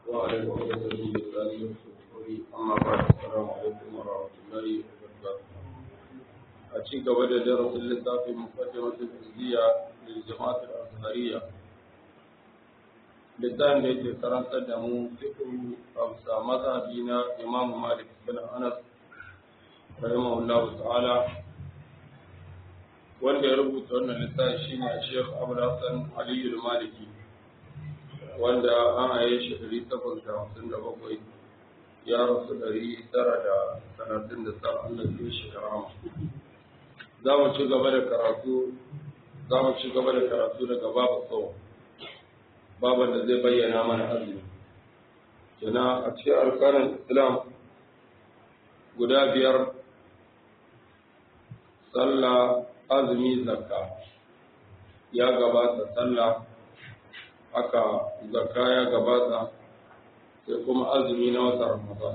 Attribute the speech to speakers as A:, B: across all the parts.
A: وعلى عقدة من لساني يفقهوا أما بعد السلام عليكم ورحمة الله وبركاته أشيك بدأ درس اللسان في مقدمة الإزدية للجماعة الأزهرية littafin da yake karantar da mu fiqhu amsa mazhabi na Imam Malik bin Anas rahimahullahu ta'ala wanda ya rubuta wannan littafi shine Sheikh Abu Hassan Ali al-Maliki wanda an aye shi 857 ya rasu 939 Allah ya shi karama za mu ci gaba da karatu za mu ci gaba da karatu daga babu tsawo baban da zai bayyana mana azumi kina a cikin alƙarin islam guda biyar sallah azumi zakka ya gabata sallah haka zakka ya gabata sai kuma azumi na wata ramadan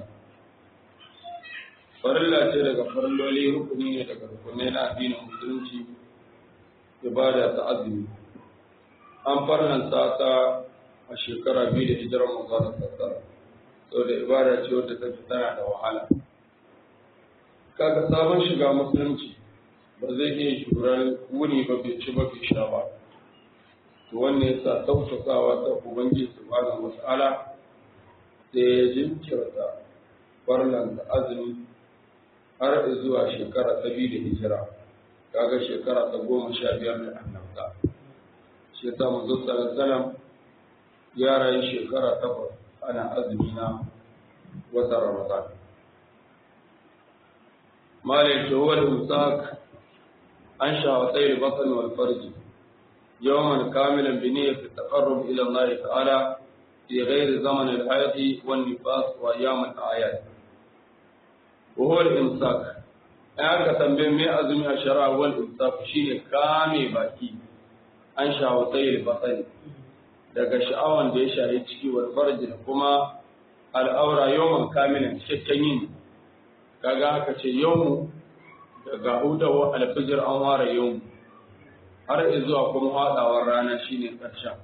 A: farilla ce daga farilloli rukuni ne daga rukunai na addinin musulunci ibada ta azumi an farnanta ta a shekara biyu da hijirar manzana sassara sau da ibada ce wadda ta tana da wahala kaga sabon shiga musulunci ba zai iya shurar wuni ba bai ci ba bai sha ba to wannan yasa tausasawa ta ubangiji subhanahu wata'ala da ya jinkirta farnanta azumi har zuwa shekara ta biyu da hijira kaga shekara ta goma sha biyar da annabta shi ta manzo sallallahu ya rayu shekara takwas ana azumi na wata ramadan malin shawar musak an shawatai al-batn wal farj yawman kamilan bi niyyati taqarrub ila Allah ta'ala fi ghairi zaman al-hayd wan nifas wa ayyam al-a'yad wa huwa al-imsak ya ka tambaye me azumi a shara wal imsak shine kame baki an shawatai al-batn daga sha'awan da ya shahi ciki wal farji da kuma al'aura yawman kamilan cikakken yin kaga aka ce yawmu daga hudawa alfijir an ware yawmu har zuwa kuma hadawar rana shine karshen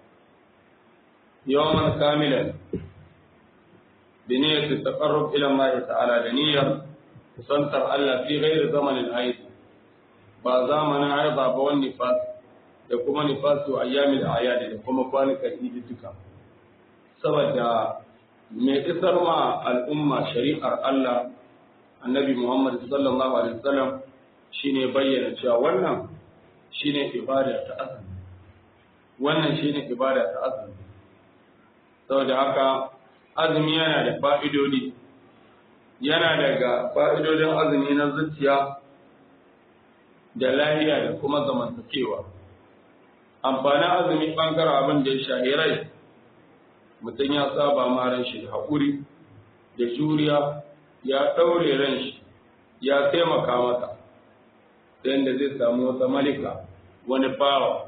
A: yawman kamilan bi niyyati taqarrub ila Allah ta'ala da niyyar kusantar Allah fi ghairi zamanin haid ba zamanin haiba ba wani fas da kuma nifasu ayyamil ayadi da kuma kwanukan idi duka saboda mai isar ma al'umma shari'ar Allah annabi Muhammad sallallahu alaihi wasallam shine bayyana cewa wannan shine ibada ta azumi wannan shine ibada ta azumi saboda haka azumi yana da fa'idodi yana daga fa'idodin azumi na zuciya da lahiya da kuma zamantakewa amfanin azumi ɓangaren abin da ya shahi rai mutum ya saba ma ran shi da haƙuri da juriya ya ɗaure ran shi ya taimaka mata ta yadda zai samu wata malika wani bawa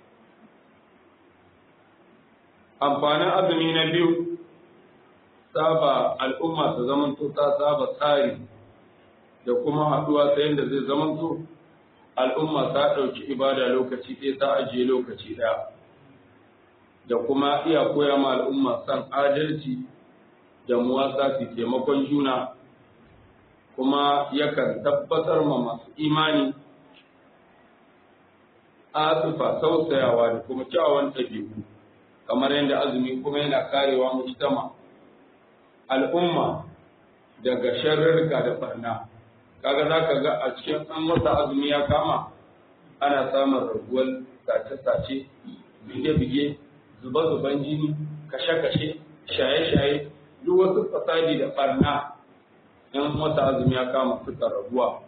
A: amfanin azumi na biyu saba al'umma ta zamanto ta saba tsari da kuma haɗuwa ta yadda zai zamanto al'umma ta ɗauki ibada lokaci ɗaya ta ajiye lokaci ɗaya da kuma iya koya ma al'umma san adalci da muwasa su taimakon juna kuma yakan tabbatar ma masu imani asufa tausayawa da kuma kyawawan ɗabi'u kamar yadda azumi kuma yana karewa mujtama al'umma daga sharrarka da barna kaga za ka ga a cikin an wata azumi ya kama ana samun raguwar sace-sace bige-bige zuba-zuban jini kashe-kashe shaye-shaye duk wasu fasadi da barna in wata azumi ya kama suka raguwa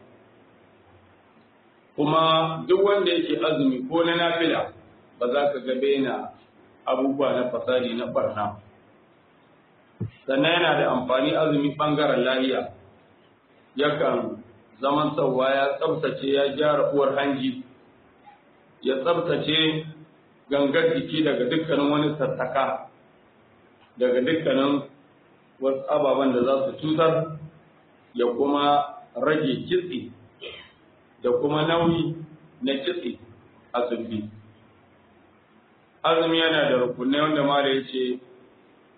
A: kuma duk wanda yake azumi ko na nafila ba za ka ga na abubuwa na fasadi na barna sannan yana da amfani azumi bangaren lahiya yakan zaman sauwa ya tsabtace ya gyara uwar hanji ya tsabtace gangar jiki daga dukkanin wani sassaka daga dukkanin wasu ababen da za su cutar ya kuma rage kitse da kuma nauyi na kitse a zumbi azumi yana da rukunai wanda mala ya ce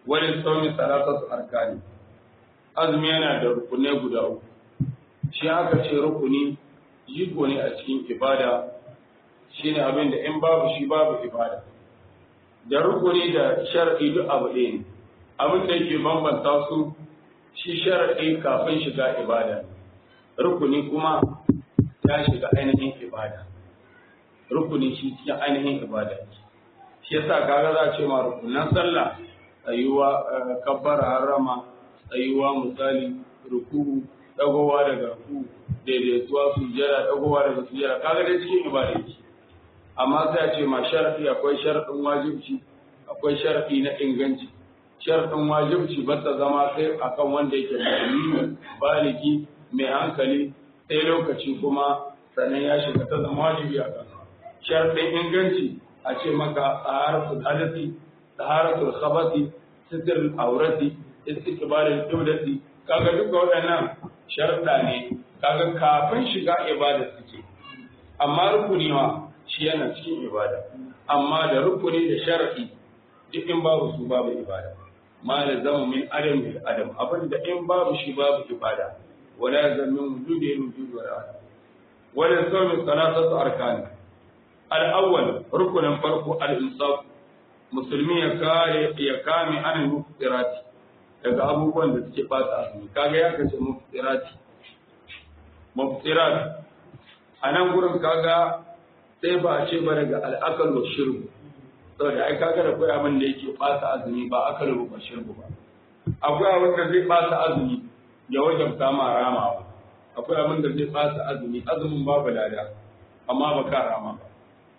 A: wani tsauni salatatu arkani azumi yana da rukunai guda uku shi aka ce rukuni jigo ne a cikin ibada shine abin da in babu shi babu ibada da rukuni da shar'i duk abu ɗaya ne abin da yake bambanta su shi shar'i kafin shiga ibada rukuni kuma ya shiga ainihin ibada rukuni shi cikin ainihin ibada shi yasa kaga za a ce ma rukunan sallah tsayuwa kabbara harama tsayuwa misali ruku'u dagowa daga ruku'u daidaituwa sujjada dagowa daga sujjada kaga dai cikin ibada yake amma sai a ce ma sharadi akwai sharadin wajibci akwai sharadi na inganci sharadin wajibci ba ta zama sai akan wanda yake musulmi baligi mai hankali sai lokaci kuma sannan ya shiga ta zama wajibi a kan sharadin inganci a ce maka taharatul hadasi taharatul khabati sitir aurati istiqbalul qiblati kaga duka waɗannan sharuɗa ne kaga kafin shiga ibada suke amma rukuni ma shi yana cikin ibada amma da rukuni da shar'i duk in babu su babu ibada ma da zama min adam bil adam abin da in babu shi babu ibada wala zamin wujudi wujud wala adam wala sawmi salatatu arkan al awwal rukunin farko al insaf musulmi ya kare ya kame an muftirati daga abubuwan da suke bata azumi kaga ya kace muftirati muftirat a nan gurin kaga sai ba a ce ba daga al'akal wa shirbu saboda ai kaga da kai abin da yake bata azumi ba akal ba shirbu ba akwai abin da zai bata azumi ya wajen kama ramawa akwai abin da zai bata azumi azumin babu lada amma ba ka rama ba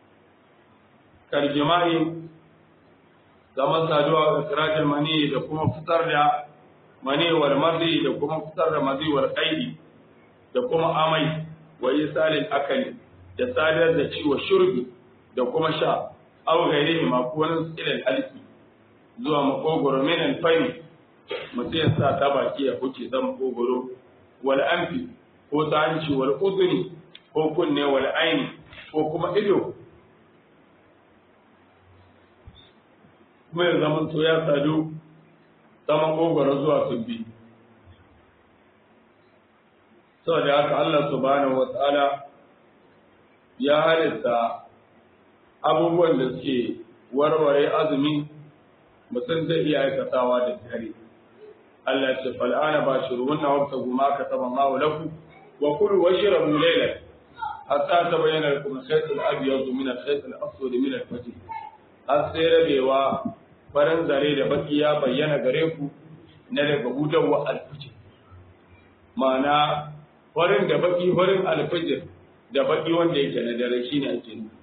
A: karjimai zaman saduwa ga sirajin mani da kuma fitar da mani wal mardi da kuma fitar da mazi wal qaidi da kuma amai wa isalil akali da sadar da ciwo shurbi da kuma sha aw gairihi ma ko wani ilal alki zuwa makogoro min al fayl mutum ya sa ta baki ya huce zan makogoro wal anfi ko ta hanci wal uduni ko kunne wal aini ko kuma ido kuma ya zama to ya sadu ta makogoro zuwa tumbi saboda haka Allah subhanahu wa ta'ala ya halitta abubuwan da suke warware azumi mutum zai iya aikatawa da dare Allah ya ce fal'ana ba shi ruwan na wata guma ka taba mawa lafu wa kulu wa shirabu laylan hatta tabayyana lakum al-khayt al-abyad min al-khayt al-aswad min al-fajr har sai rabewa farin zare da baki ya bayyana gare ku na daga hudawa al-fajr ma'ana farin da baki farin al-fajr da baki wanda yake na dare shine ake nufi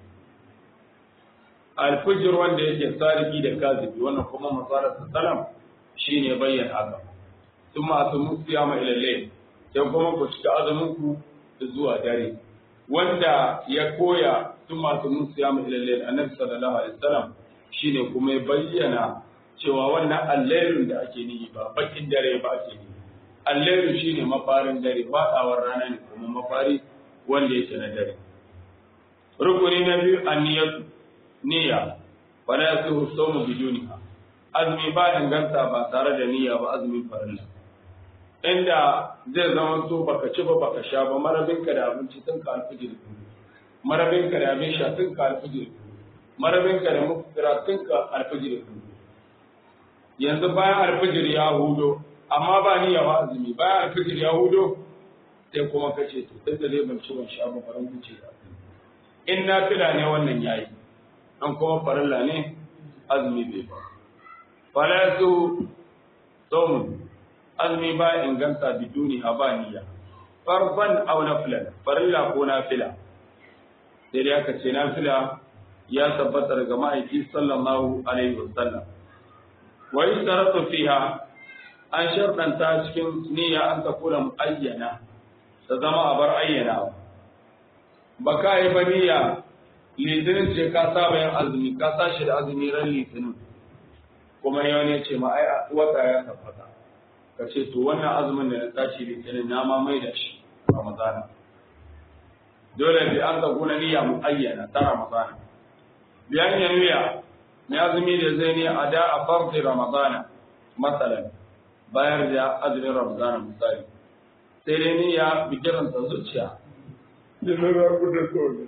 A: alfijir wanda yake sadiki da kazibi wannan kuma masarar salam shine bayyana haka sun masu musiya ma ilalle sai kuma ku cika azumin ku zuwa dare wanda ya koya sun masu musiya ma ilalle annabi sallallahu alaihi wasallam shine kuma ya bayyana cewa wannan allailun da ake nihi ba bakin dare ba ake nihi allailu shine mafarin dare faɗawar rana ne kuma mafari wanda yake na dare rukuni na biyu anniyatu niyya wala yasihu sawmu biduniha azumi ba inganta ba tare da niyya ba azumin farilla inda zai zama to baka ci ba baka sha ba marabinka da abinci tun ka alfijir marabinka da abin sha tun ka alfijir marabinka da mufira tun ka alfijir yanzu bayan alfijir ya hudo amma ba niyya ba azumi bayan alfijir ya hudo sai kuma kace to tun da zai ban ci ban sha ba faran wuce in na fila ne wannan yayi an kuma farilla ne azumi bai ba fala su saumun azumi ba inganta biduni habaniya farban aw nafilan farilla ko nafila sai dai aka ce nafila ya tabbata daga ma'aiki sallallahu alaihi wasallam wa yustaratu fiha an sharɗanta cikin niyya an ta kula muayyana ta zama a bar ayyana ba ka yi ba niyya litinin ce ka saba yin azumi ka tashi da azumi ran litinin kuma yau ne ce ma ai wata ya tabbata ka ce to wannan azumin da na tashi litinin na ma mai da shi ramadana dole bi an zakuna niyya mu ayyana ta ramadana biyan ya niyya ne azumi da zai ne a da a farfi ramadana masalan bayar da azumin ramadana misali sai dai ni ya bigiran ta zuciya da zara da kawai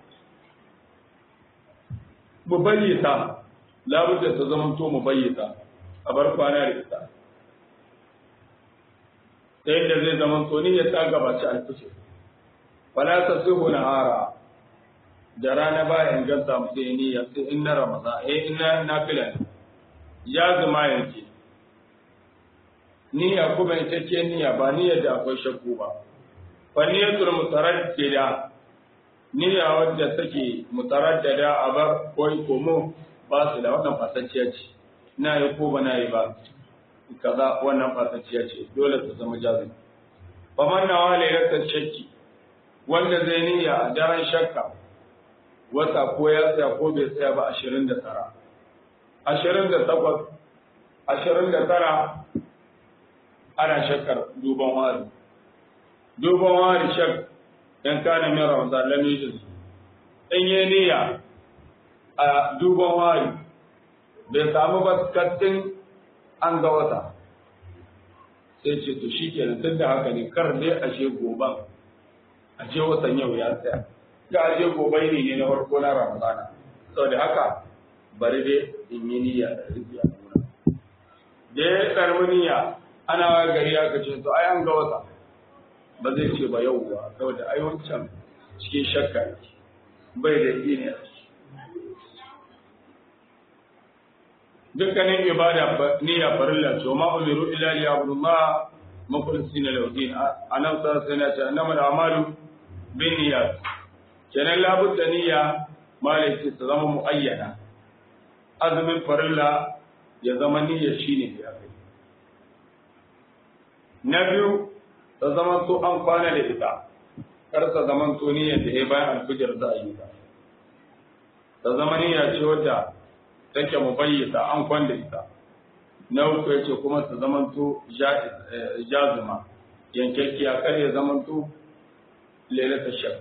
A: mu bayyata labudda ta zama to mu bayyata a bar kwana da ita ta yadda zai zama to ni ya ta gabaci alfishe fala ta suhu na hara da rana ba inganta mu sai niyya sai in na ramadan eh in na nafila ne ya zama yanke niyya kuma ita ce niyya ba niyyar da akwai shakku ba fa niyyatul mutaraddida niyya wadda take mutaraddada a bar koi komo ba su da wannan fasacciya ce na yi ko ba na yi ba kaza wannan fasacciya ce dole ta zama jazim fa man nawa lailatul shakki wanda zai niyya a daren shakka wata ko ya tsaya ko bai tsaya ba ashirin da tara ashirin da takwas ashirin da tara ana shakkar duban wari duban wari shak in kana min ramadan lam yujuz in yi niyya a duban wari bai samu ba kattin an ga wata sai ce to shi kenan tun da haka ne kar dai ashe goban ashe watan yau ya tsaya ga ashe gobai ne ne na farko na ramadana saboda haka bari dai in yi niyya da rufi a nuna da ya karbi niyya ana wa gari aka ce to ai an ga wata ba zai ce ba yau ba saboda ai wancan cikin shakka yake bai da ne a ciki dukkanin ibada niyya farilla to ma umiru illa li abdullah mukhlisina lahu din anan sa sai na ce annama amalu bin niyyat kenan labudda niyya malaki ta zama muayyana azumin farilla ya zama niyya shine ya kai na biyu ta zama to an kwana da ita kar ta zama to niyyar da ya bayan alfijir za a yi ta ta zama niyya ce wadda take mu bayyata an kwanda ita na uku ya ce kuma ta zamanto jazima yankakkiya kar ya zamanto lalata shak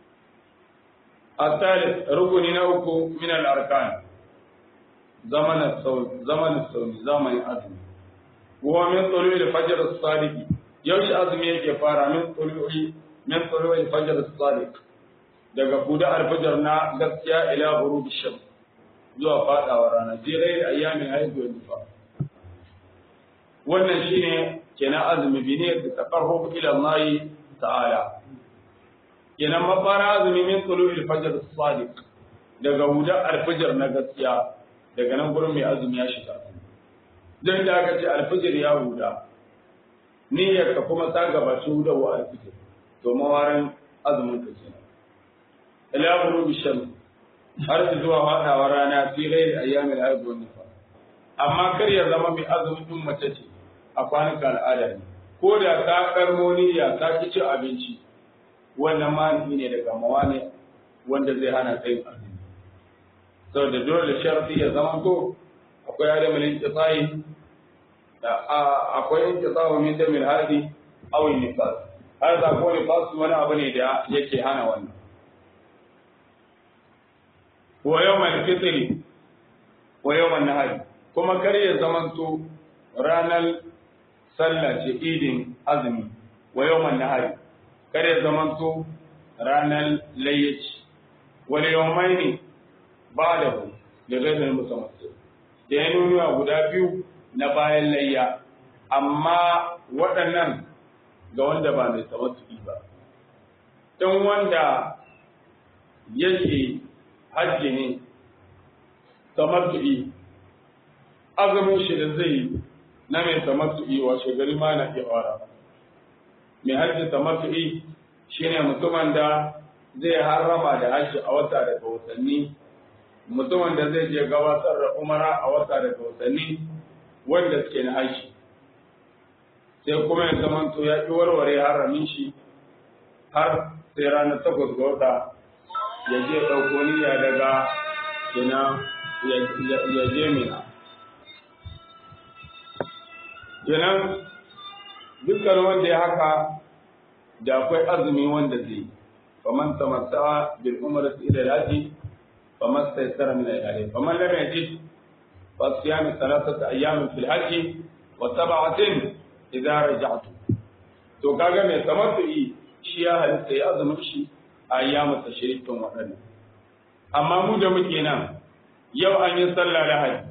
A: الثالث ركن نوكو من الأركان زمن الصوم زمن الصوم زمن الأزم وهو من طلوع الفجر الصادق يوش أزمي يكي فارا من طلوع من طلوع الفجر الصادق daga kuda alfajar na gaskiya ila ghurub shams zuwa fadawa rana fi ghairi ayyamin haidu wa nifa wannan shine kenan azumi bi ne da taqarrub ila Allah ta'ala kenan mafara azumi min tulu'il fajr as-sadiq daga huda al-fajr na gaskiya daga nan gurin mai azumi ya shiga dan da aka ce al-fajr ya huda niyyar ka kuma ta gabaci huda wa al-fajr to mawarin azumin ka kenan ila ghurubi shams har zuwa faɗawa rana fi ghairi ayyamil haid wa nifas amma kar ya zama mai azumin din mace ce a kwanuka al'ada ne ko da ta karmo niyya ta ki cin abinci wannan mani ne daga mawani wanda zai hana tsayin azumi saboda dole sharfi ya zama to akwai adamin inqita'i da akwai inqita'u min damil hadi aw nifas har da ko nifas wani abu ne da yake hana wannan wa yawmal fitri wa yawmal nahari kuma kar ya zamanto ranar sallah ce idin azumi wa yawmal nahari kar ya zamanto ranar layyaci wal yawmaini ba'dahu da gaidar musamman da ya nuna guda biyu na bayan layya amma waɗannan ga wanda ba mai tamattu'i ba don wanda yake hajji ne tamattu'i azumin shi da zai na mai tamattu'i washe gari ma na iya fara mai hajji tamattu'i shine mutumin da zai harrama da hajji a wata daga watanni mutumin da zai je gabatar da umara a wata daga watanni wanda suke na hajji sai kuma ya zamanto ya ƙi warware haramin shi har sai ranar takwas ga wata ya je ɗauko niyya daga ina ya je mina. Kenan dukkan wanda ya haka da akwai azumi wanda zai yi, faman tamatta bil umar ila al-haji faman saysara min al-haji faman lam yajid fa siyam thalathata ayyamin fil haji wa sab'atin idza raja'tu to kaga mai tamattu'i shi ya halitta ya azumin shi a ayyamu tashrikin waɗannan amma mu da muke nan yau an yi sallah lahadi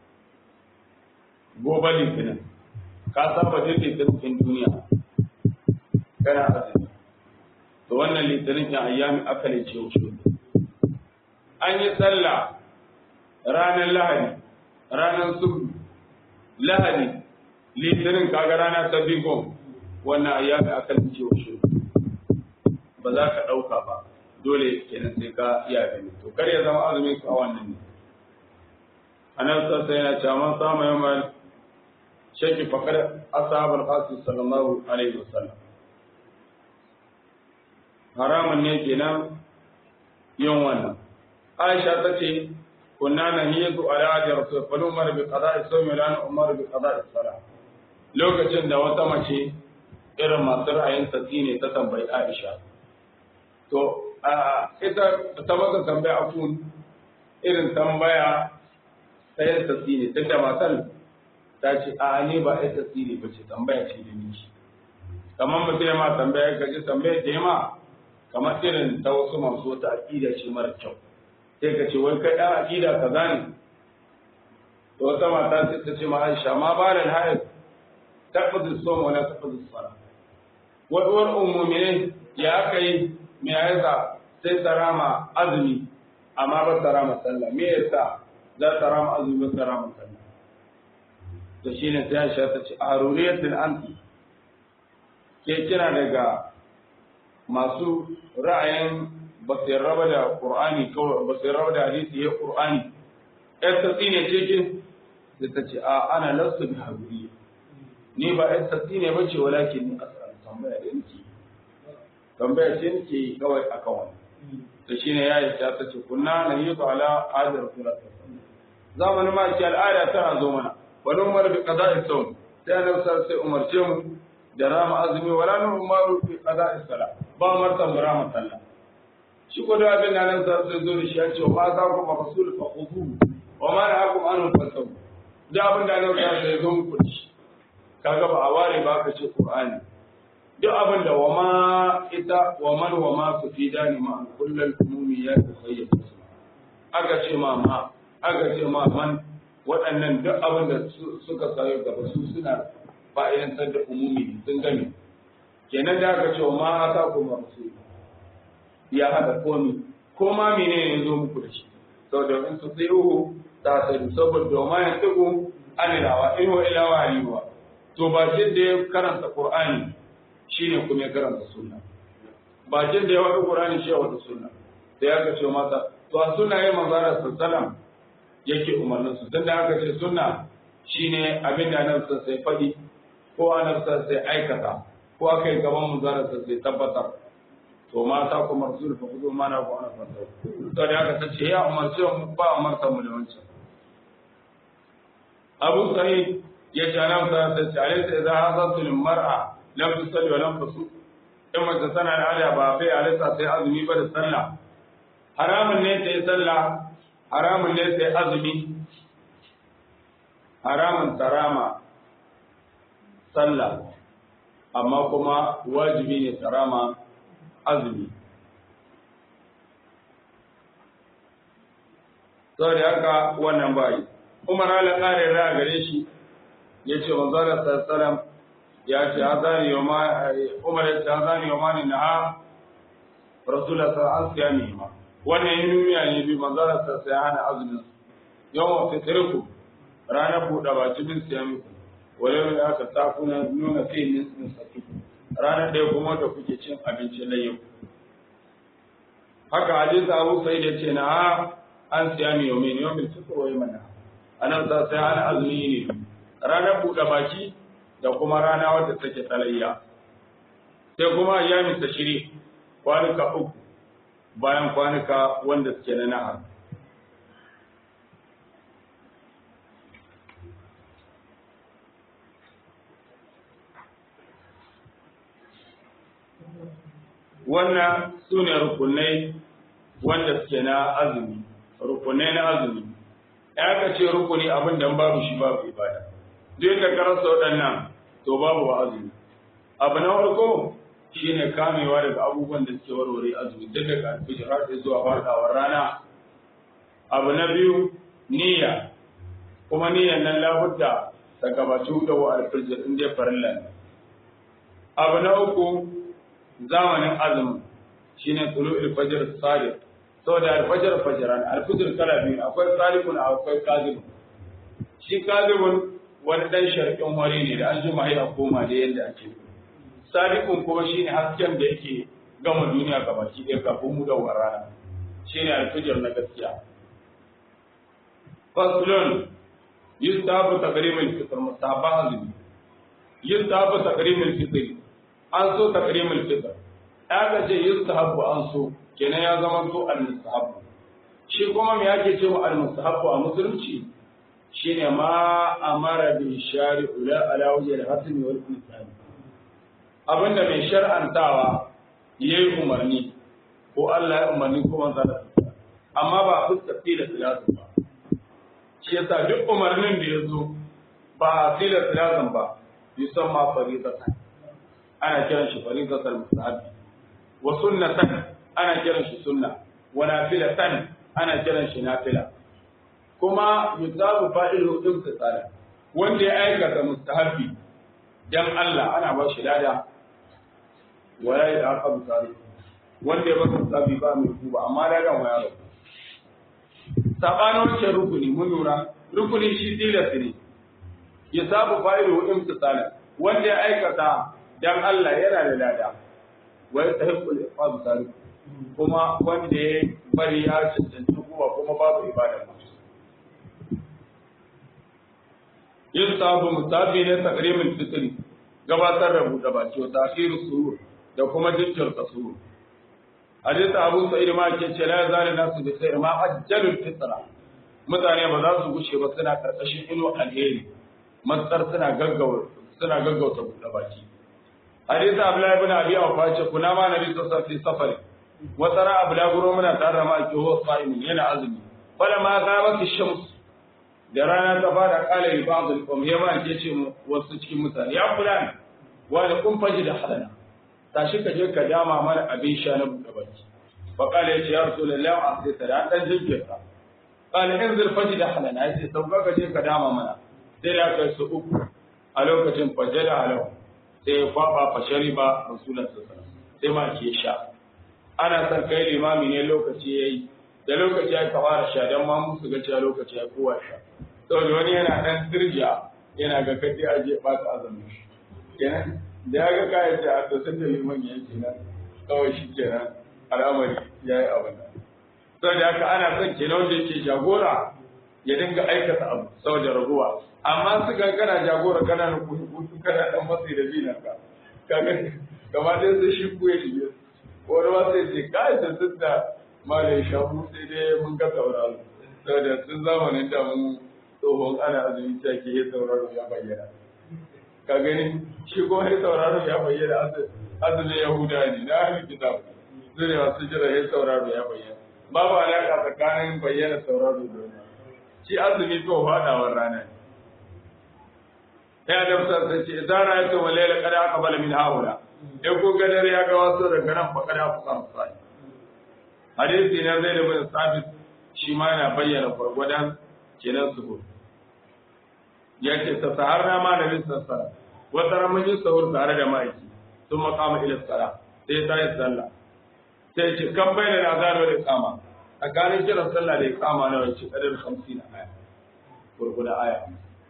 A: gobe litinin ka saba duk litinin duniya kana azumi to wannan litinin ya ayyami akali ce wuce an yi sallah ranar lahadi ranar subu lahadi litinin kaga rana ta bigon wannan ayyami akali ce wuce ba za ka ɗauka ba dole kenan sai ka iya gani to kar ya zama azumin ka wannan ne anan sassa yana cewa man samu yamma shaki fakar ashabul qasim sallallahu alaihi wasallam haramun ne kenan yin wannan aisha ta ce kunna nahiyatu ala da rasul fa umar bi qada'i sawmi lana umar bi qada'i salah lokacin da wata mace irin masu ra'ayin tsatsi ne ta tambayi aisha to ita ta masa tambaya afun irin tambaya ta yin tsatsi ne tunda matan ta ce a ne ba ai tsatsi ne ba ce tambaya ce da miki kamar mutum ya ma tambaya ka ji tambaya da ma kamar irin ta wasu masu wata aƙida ce mara kyau sai ka ce wai kai ɗan aƙida ka zane to wata mata sai ta ce ma Aisha ma ba da hayar tabbata so wala tabbata sala wai uwar ummumi ne ya aka yi me yasa sai ta rama azumi amma ba ta rama sallah me yasa za ta rama azumi ba ta rama sallah to shine sai Aisha ta ce aruriyatul anti ke kina daga masu ra'ayin ba su raba da Qur'ani kawai ba su raba da hadisi ya Qur'ani ɗan tatsi ne ce ke sai ta ce a ana lasu bi habiri ni ba ɗan tatsi ne ba ce walakin ni asal tambaya da nake tambaya ce nake yi kawai a kawai to shine yayi ta ta ce kunna na yi to ala adar rasulullah zamanin ma ki al'ada tana zo mana wani umar bi qada'i sawm sai annabi sai umarce mu da rama azumi wala nu umaru bi qada'i salat ba martan rama sallah shi ko da abin nan sa sai zo da shi ya ce ma za ku rasul fa khudhu wa ma na'akum anhu fasaw da abin da nan sai zo muku da shi kaga ba a ware ba ka ce qur'ani duk abin da wa ma ita wa man wa ma su fi dani ma kullal umumi ya tafayyad aka ce ma ma aka ce ma man waɗannan duk abin da suka sayo gaba su suna fa'idantar da umumi sun gani kenan da aka ce wa ma ata kuma rasul ya hada komi ko ma menene ya zo muku da shi saboda in su sai uhu ta sai saboda ma ya tuku anilawa in wa ila wa to ba jin da ya karanta qur'ani shine kuma ya karanta sunna ba jin da ya wada qur'ani shi ya wada sunna sai aka ce mata to a sunna yayin manzara sallallahu yake umarnin su dan da aka ce sunna shine abin da annabi sai faɗi ko annabi sai aikata ko aka yi gaban manzara sai tabbatar to mata kuma rasul fa kuzo mana ko ana fata to da aka tace ya umarce mu ba umarta mu da wancan Abu Sa'id ya ce nan sa ta ce alaysa idza hasatul mar'a lam tusalli wa lam tasu in mace tana da alya ba sai alaysa sai azumi ba da sallah haramun ne sai sallah haramun ne sai azumi haramun tarama sallah amma kuma wajibi ne tarama azumi saboda haka wannan bayi umar ala ƙarin ra gare shi ya ce manzara sassalam ya ce hazani yau ma umar ya ce hazani yau ma ne na ha rasula sa an siya ne ma wannan yin duniya ne bi manzara sassa ya hana azumin yawan fitiriku ranar buɗe baki bin siya muku wale da aka takuna nuna kai nisan saki ranar ɗaya kuma da kuke cin abinci na yau. Haka hadisi Abu Sa'id ya ce na ha an siya mi yau mai yau mai tukur wai mana. Anan sa sai ana azumi ne ranar buɗe baki da kuma rana wadda take tsalayya. Sai kuma ayyamin ta shiri kwanuka uku bayan kwanuka wanda suke na nahar. wannan su ne rukunai wanda suke na azumi rukunai na azumi ya ka ce rukuni abin da babu shi babu ibada duk da ka rasa waɗannan to babu ba azumi abu na farko shine kamewa daga abubuwan da suke warware azumi duk daga alfijir har zuwa faɗawar rana abu na biyu niyya kuma niyyan nan labudda ta gabaci da wa alfijir in dai farilla ne abu na uku zamanin azumi shine tulu alfajr sadiq saboda alfajr fajran alfajr kala biyu akwai sadiqun akwai kadibun shi kadibun wani dan sharqin wari ne da an jima ya koma da yadda ake sadiqun kuma shine hasken da yake gama duniya gabaki ɗaya kafin mu da rana shine alfajr na gaskiya faslun yustahabu taqrim al-fitr mustahabba azumi yustahabu taqrim al-fitr an so taqrim al-fitr aka ce yustahabu an so kenan ya zama to al-mustahabu shi kuma me yake cewa al-mustahabu a musulunci shine ma amara bi shari'u la ala wajhi al-hasn wal ihsan abinda mai shar'antawa yayi umarni ko Allah ya umarni ko manzo da amma ba fuska da salatu ba shi yasa duk umarnin da ya zo ba a tilar silazan ba yusamma faridatan ana kiran shi faridatan mustahabi wa sunnatan ana kiran shi sunna wa nafilatan ana kiran shi nafila kuma yusabu fa'ilu imtisala wanda ya aikata mustahabi dan Allah ana ba shi lada wa ya yi aqabu tarihi wanda ya ba mustahabi ba mai kuba amma ladan wa ya rabu sabanin wancan rukuni mun lura rukuni shi tilas ne ya sabu fa'ilu imtisala wanda ya aikata dan Allah yana da lada wa yastahiqul iqab sari kuma wanda ya bari ya cancanci kuma kuma babu ibada ba yin sabu mutabi ne takrimin fitri gabatar da buɗe baki wa takhiru surur da kuma jinkirta surur hadisi abu sa'id ma ke ce la yazal nasu bi khair ma ajjalul fitra mutane ba za su gushe ba suna karkashin ino alheri matsar suna gaggawa suna gaggauta buɗe baki hadisi abdullahi ibn abi awfa ce kuna ma nabi sallallahu alaihi safari wata ra abu laguro muna tare da maki huwa sa'imin yana azumi fala ma gabati shams da rana ta fara kala li ba'd al-qawm ya ma ke ce wasu cikin mutane ya fulan wani kun faji da halana tashi ka je ka dama mana abin sha na buɗe baki fa kala yace ya rasulullahi a sai ta dan dan jinkirta kala in zul faji da halana yace sauka ka je ka dama mana sai da kai su uku a lokacin fajada halau sai ya kwaba fa shariba rasulullahi sallallahu alaihi sai ma ke sha ana son kai limami ne lokaci yayi da lokaci ya fara sha dan ma musu ga cewa lokaci ya kowa sha saboda wani yana dan dirja yana ga kadi aje ba ta azumi kenan da ya ga kayan ce a sosai da liman ya ce nan kawai shi kenan al'amari ya yi abin da sau da haka ana son kenan wanda yake jagora ya dinga aikata abu saboda raguwa amma su ga kana jagora kana na kutu kana dan matsi da zinan ka kaga gaba ɗaya sai shi ku ya shige wani ma sai ce kai da sun da malai shafu sai dai mun ga sauraro saboda sun zamanin da mun tsohon ana azumi ta ke yi sauraro ya bayyana ka gani shi kuma ya sauraro ya bayyana azumin yahuda ne na ahli kitab su ne masu jira ya sauraro ya bayyana babu alaƙa tsakanin bayyana sauraro da wani shi azumi ko faɗawar rana ne ya da musa sai ce idan ra yato walaila kada aka bala min haula in ko ga dare ya ga wasu daga nan fa kada ku samu sai hadisi na zai da bin sabit shi ma yana bayyana gwargwadon kenan su ya ce ta saharna ma nabi sallallahu alaihi wata ran mun yi sahur tare da ma'aiki sun makama ila sala sai ta yi sallah sai ce kan bai da azano da kama tsakanin kiran sallah da kama na wace kadar 50 aya gurguda aya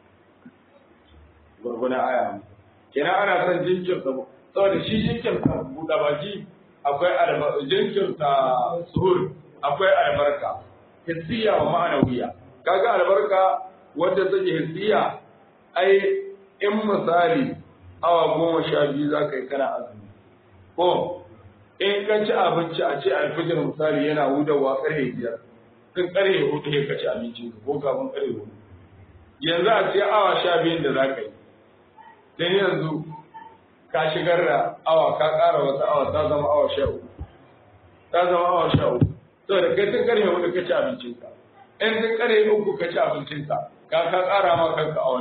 A: gurguda aya kenan ana son jinkirta saboda shi jinkirta buɗa baki akwai albarka jinkirta suhur akwai albarka hissiya wa ma'anawiya kaga albarka wanda take hissiya ai in misali awa goma sha biyu za ka yi kana azumi ko in ka ci abinci a ce alfijir misali yana hudawa karfe biyar tun karfe hudu ya ka ci abinci ko kafin karfe hudu yanzu a ce awa sha biyun da za ka yi sai yanzu ka shigar da awa ka ƙara wata awa ta zama awa sha uku ta zama awa sha uku saboda kai tun karfe hudu ka ci abincinka in tun karfe uku ka ci abincinka ka ka ƙara ma kanka awanni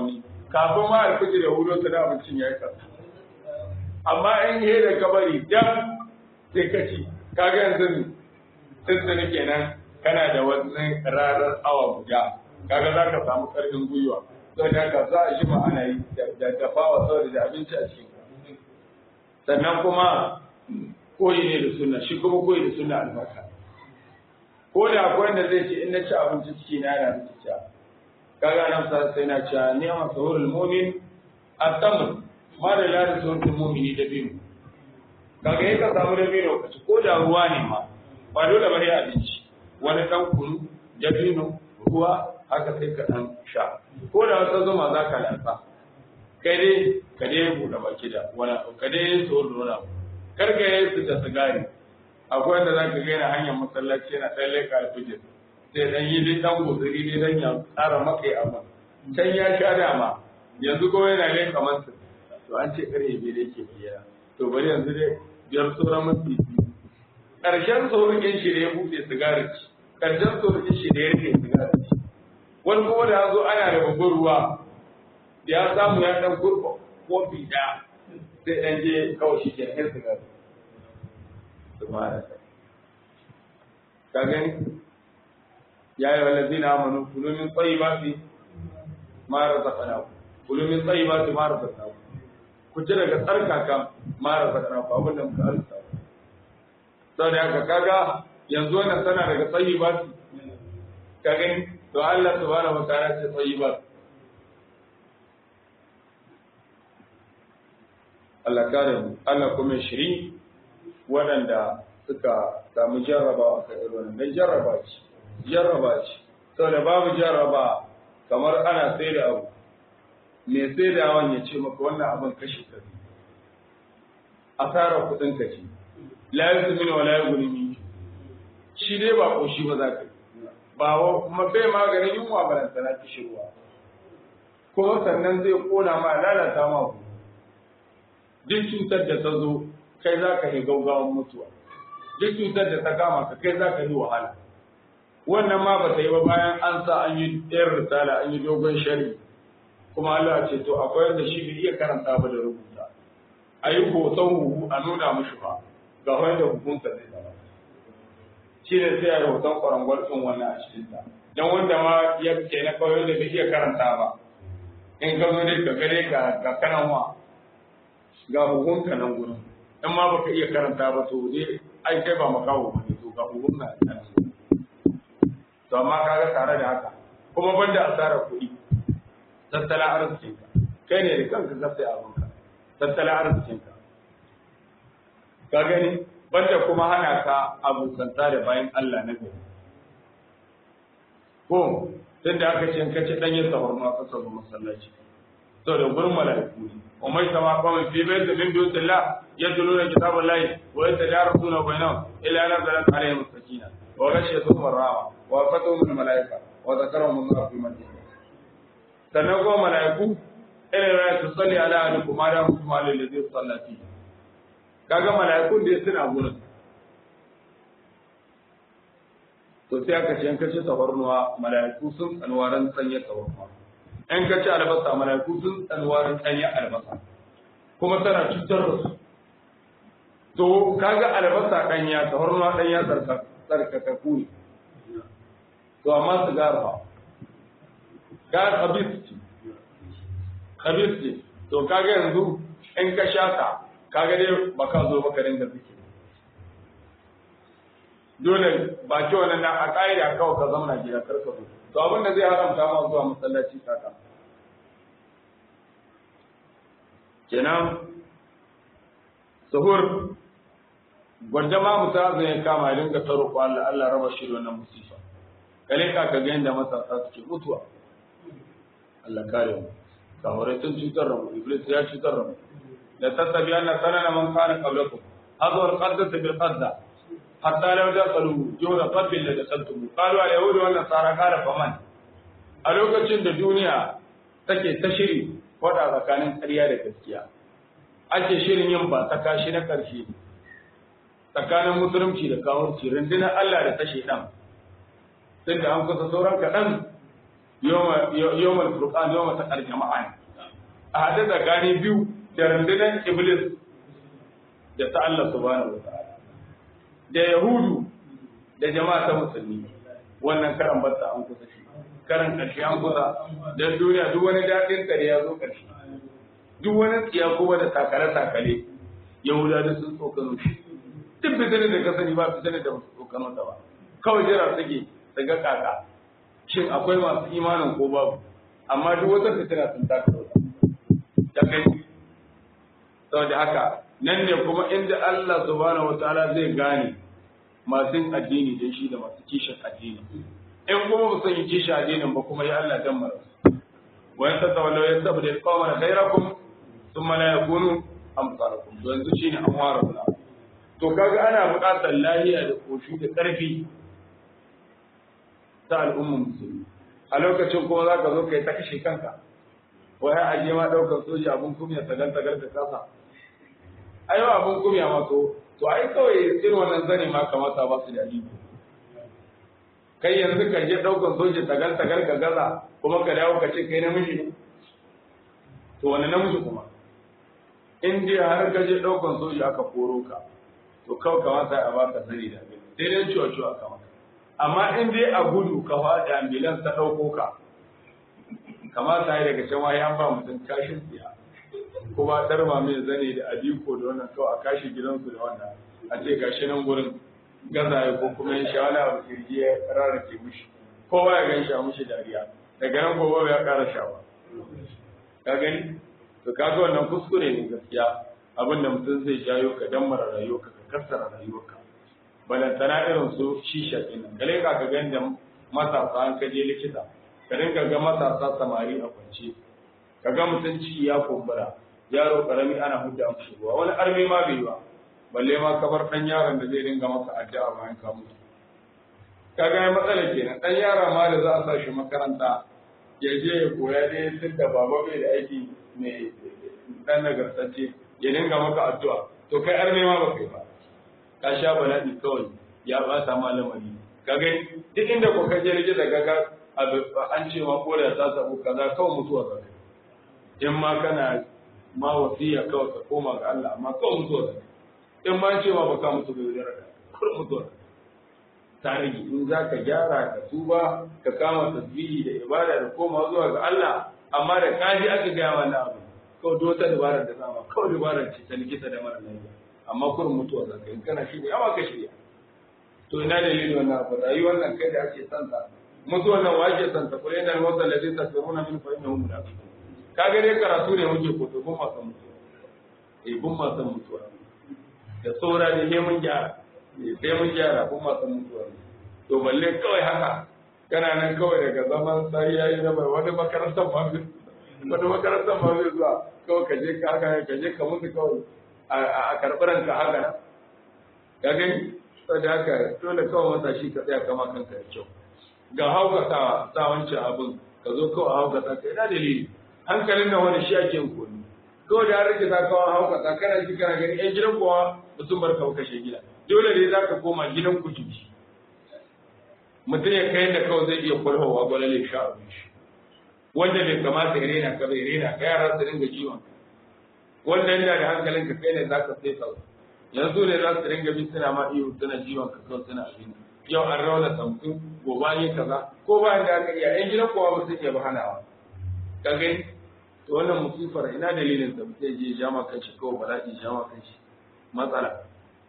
A: kafin ma alfijir ya hudo ta da abincin ya yi kasa amma in yi da kabari dam sai ka ci kaga yanzu tuntuni kenan kana da wani ranar awa guda kaga za ka samu karfin gwiwa sau da haka za a shi ma ana yi da dafawa saboda da abinci a cikin sannan kuma koyi ne da sunna shi kuma koyi da sunna albarka ko da akwai wanda zai ce in na ci abinci ciki na yana da cikiya kaga nan sa sai na ci ni ma sahurul mu'min at-tamr ma da la sahurul mu'mini da biyu kaga yake ka samu da biyu ka ci ko da ruwa ne ma ba dole ba ne abinci wani dan kunu dabino ruwa haka sai ka dan sha ko da wata zuma za ka lantsa kai dai ka dai buɗe baki da wani ka dai sahur da wani kar ka yi su da sigari akwai wanda za ka gaina hanyar masallaci yana ɗan leƙa alfijir sai dan yi dai dan guzuri ne dan ya tsara maka ya amma can ya sha dama yanzu ko yana leƙa masa to an ce kare bai da yake biya to bari yanzu dai biyar sauran mafi ƙarshen saurin shi da ya buɗe sigari ci ƙarshen saurin shi da ya rike sigari ci wani kuma da ya zo ana da babban ruwa da ya samu ya ɗan kurfa kofi ɗaya sai ɗan je kawai shi ke ɗan sigari ka gani ya yi wallazi na amanu kulumin tsayi ba su mara zafana ku kulumin tsayi ba su mara zafana ku ku ci daga tsarkaka mara zafana ku abin da muka arsa sau da haka kaga yanzu wannan tana daga tsayi ba su ka gani to Allah subhanahu wa ta'ala ce tsayi ba su Allah kare mu Allah kuma shiri waɗanda suka samu jarrabawa a irin wannan dan jarraba ce jarraba ce saboda babu jarraba kamar ana sai da abu me sai da awan ya ce maka wannan abin kashe ka asara kuɗin ka ce la yusminu wa la yughni min shi dai ba koshi ba za ka yi ba wa kuma bai maganin yunwa balantana kishirwa kuma sannan zai kona ma lalata ma ku duk cutar da ta zo kai za ka yi gaugawan mutuwa duk cutar da ta kama ka kai za ka yi wahala wannan ma ba ta yi ba bayan an sa an yi ɗayar risala an yi dogon shari kuma Allah ce to akwai wanda shi bai iya karanta ba da rubuta a yi hoton huhu a nuna mushi ba ga wanda hukunta zai zama shi ne sai a yi hoton kwarangwar ɗin wannan a cikinta don wanda ma ya ke na kawai da bai iya karanta ba in ka zo dai ka gare ka kanan wa ga hukunka nan gurin in ma baka iya karanta ba to dai ai kai ba makawo ba ne to ga hukunka nan to amma kaga tare da haka kuma banda asarar kuɗi tattala arzikinka kai ne da kanka ka sai abinka tattala arzikinka ka gani banda kuma hana ka abokanta da bayan Allah na gari ko tun da aka ce ka ci ɗanyen sahur ma ka saba masallaci to da gurin mala'iku ne umar sama kawai fi bai da min dutsen la ya tulo da kitabun layi wa ya tajara suna bayanan ila na zaran alayhi mustakina wa gashi su marrama wa fatu min mala'ika wa zakara mun za fi madina sannan kuma mala'iku ila la tusalli ala ahlikum ma da mutum alal ladhi sallati kaga mala'ikun da suna gurin to sai aka ce in ka ci tafarnuwa mala'iku sun tsanwaran sanya tafarnuwa in ka ci albasa mala'iku sun tsanwaran sanya albasa kuma tana cutar da su to kaga albasa danya tafarnuwa danya tsarka tsarkaka ku ne to amma su garfa gar khabis ce khabis ce to kaga yanzu in ka sha ka kaga dai baka zo baka dinga zikiri dole ba ki wannan na a ƙa'ida kawai ka zauna gida karka zo to abin da zai haramta ma zuwa masallaci kaka kenan suhur gwanda ma mutum zai kama ya dinga taro ko Allah Allah raba shi da wannan musifa kale ka ka ga yanda matasa suke mutuwa Allah kare mu samurai sun cutar da mu iblis ya cutar da mu la tattabi anna sanana man kana qablakum hadha al-qaddas bil qadda hatta law dakhalu jawra qabbil la dakhaltum qalu al yahud wa nasara qala faman a lokacin da duniya take ta shiri wada tsakanin ƙarya da gaskiya ake shirin yin ba ta kashi na ƙarshe tsakanin musulunci da kawurci rundunar Allah da ta shaidan tunda an kusa sauran kaɗan yawmal furqan yawmal taqal jama'a a haɗe tsakanin biyu da rundunar iblis da ta Allah subhanahu wa ta'ala da yahudu da jama'a ta musulmi wannan karan batta an kusa shi karan ƙarshe an kusa don duniya duk wani daɗin kare ya zo ƙarshe duk wani tsiya kuma da takale-takale yahuda da sun tsokano shi duk fitinin da ka sani ba fitinin da ba su tsokano ta ba kawai jira suke su ga kaka shin akwai masu imanin ko babu amma duk wata fitina sun taka ta kai saboda haka nan ne kuma inda Allah subhanahu wataala zai gane masu yin addini da shi da masu kishin addini in kuma ba san yi kishin addinin ba kuma ya Allah dan mara wa yanta tawallu yastabdil qawman ghayrakum thumma la yakunu amsalakum to yanzu shine an ware bula to kaga ana buƙatar lahiya da koshi da ƙarfi ta al'ummar musulmi a lokacin kuma za ka zo kai ta kashe kanka wai a je ma ɗaukar soja abun kumya tagal tagal ka kasa ai ba abun kumya ma to to ai kawai irin wannan zane ma kamata ba su da iko kai yanzu ka je ɗaukar soja tagal tagal ka gaza kuma ka dawo ka ce kai namiji ne to wani namiji kuma in dai har ka je ɗaukar soja aka koro ka to kawai kamata a baka sani da abin sai dai ciwo ciwo aka maka amma in dai a gudu ka faɗi ambulance ta ɗauko ka kamata ya daga can wayan ba mutum kashin tsiya kuma darma mai zane da adiko da wannan kawai a kashi gidansu da wannan a ce gashi nan gurin gazaye ko kuma yin shawala abu kirji ya rarrake mushi kowa ya gan shi a mushi dariya daga nan gobe ya ƙara shawa ka gani to ka ga wannan kuskure ne gaskiya abin da mutum zai jayo ka dammara rayuwarka ka kassara rayuwarka balantana irin su shisha ɗin nan gale ka ga da matasa an ka je likita ka dinga ga matasa samari a kwance ka ga mutum ciki ya kumbura yaro karami ana hudda mushi ruwa wani armi ma bai ba balle ma ka bar dan yaron da zai dinga maka addu'a bayan ka mutu ka ga matsalar kenan dan yara ma da za a sa shi makaranta ya je ya koya dai tun da baba bai da aiki mai dan nagartacce ya dinga maka addu'a to kai armi ma ba kai ba ka sha bala'i kawai ya bata ma lamari ka gani duk inda ko ka je likita ga ga an ce ma kore ta sabu kaza kawai mutuwa za in ma kana ma wasiya kawai ka koma ga Allah amma kawai mutuwa za in ma ce ma baka mutu ga yudar da kur mutuwa ta rage in za ka gyara ka tuba ka kama tasbihi da ibada da koma zuwa ga Allah amma da kaji aka gaya wannan abu kawai duk wata dabarar da zama kawai dabarar ce ta likita da mara lafiya amma kurin mutuwa za ka in kana shirya amma ka shirya to ina dalilin wannan abu rayuwar nan kai da ake son ta mutuwar nan wace son ta kuma yana wasa da zai tasiruna min fa innahu munafiq ka ga dai karatu ne muke ko to kun ma san mutuwa eh kun ma san mutuwa da tsora ne ne mun gyara eh sai mun gyara kun ma san mutuwa to balle kawai haka kana nan kawai daga zaman sai yayi na bai wani makarantar ma wani makarantar ma zai zuwa kawai ka je ka haka ka je ka mutu kawai a karɓi ranka haka nan ka gani saboda haka dole kawai matashi ka tsaya kama kanka da kyau ga haukata sa wancan abin ka zo kawai haukata ka ina dalili hankalin da wani shi ake koyi kawai da rage ta kawai haukata kana ji kana gani yan gidan kowa ba sun bar kawo kashe gida dole ne za ka koma gidan ku jiki mutum ya kai da kawai zai iya kwalhowa gwalale sha abin shi wanda bai kamata ya rena ka bai rena ka yara su dinga jiwon wanda yana da hankalin ka kai ne za ka sai sau yanzu ne za su dinga bin suna ma iyo suna jiwon ka kawai suna abin yau an rauna samfin gobe an yi kaza ko bayan da aka iya yan gidan kowa ba su iya ba hanawa ka gani to wannan musifar ina dalilin sa mutum je jama kanshi kawai bala'i jama kanshi matsala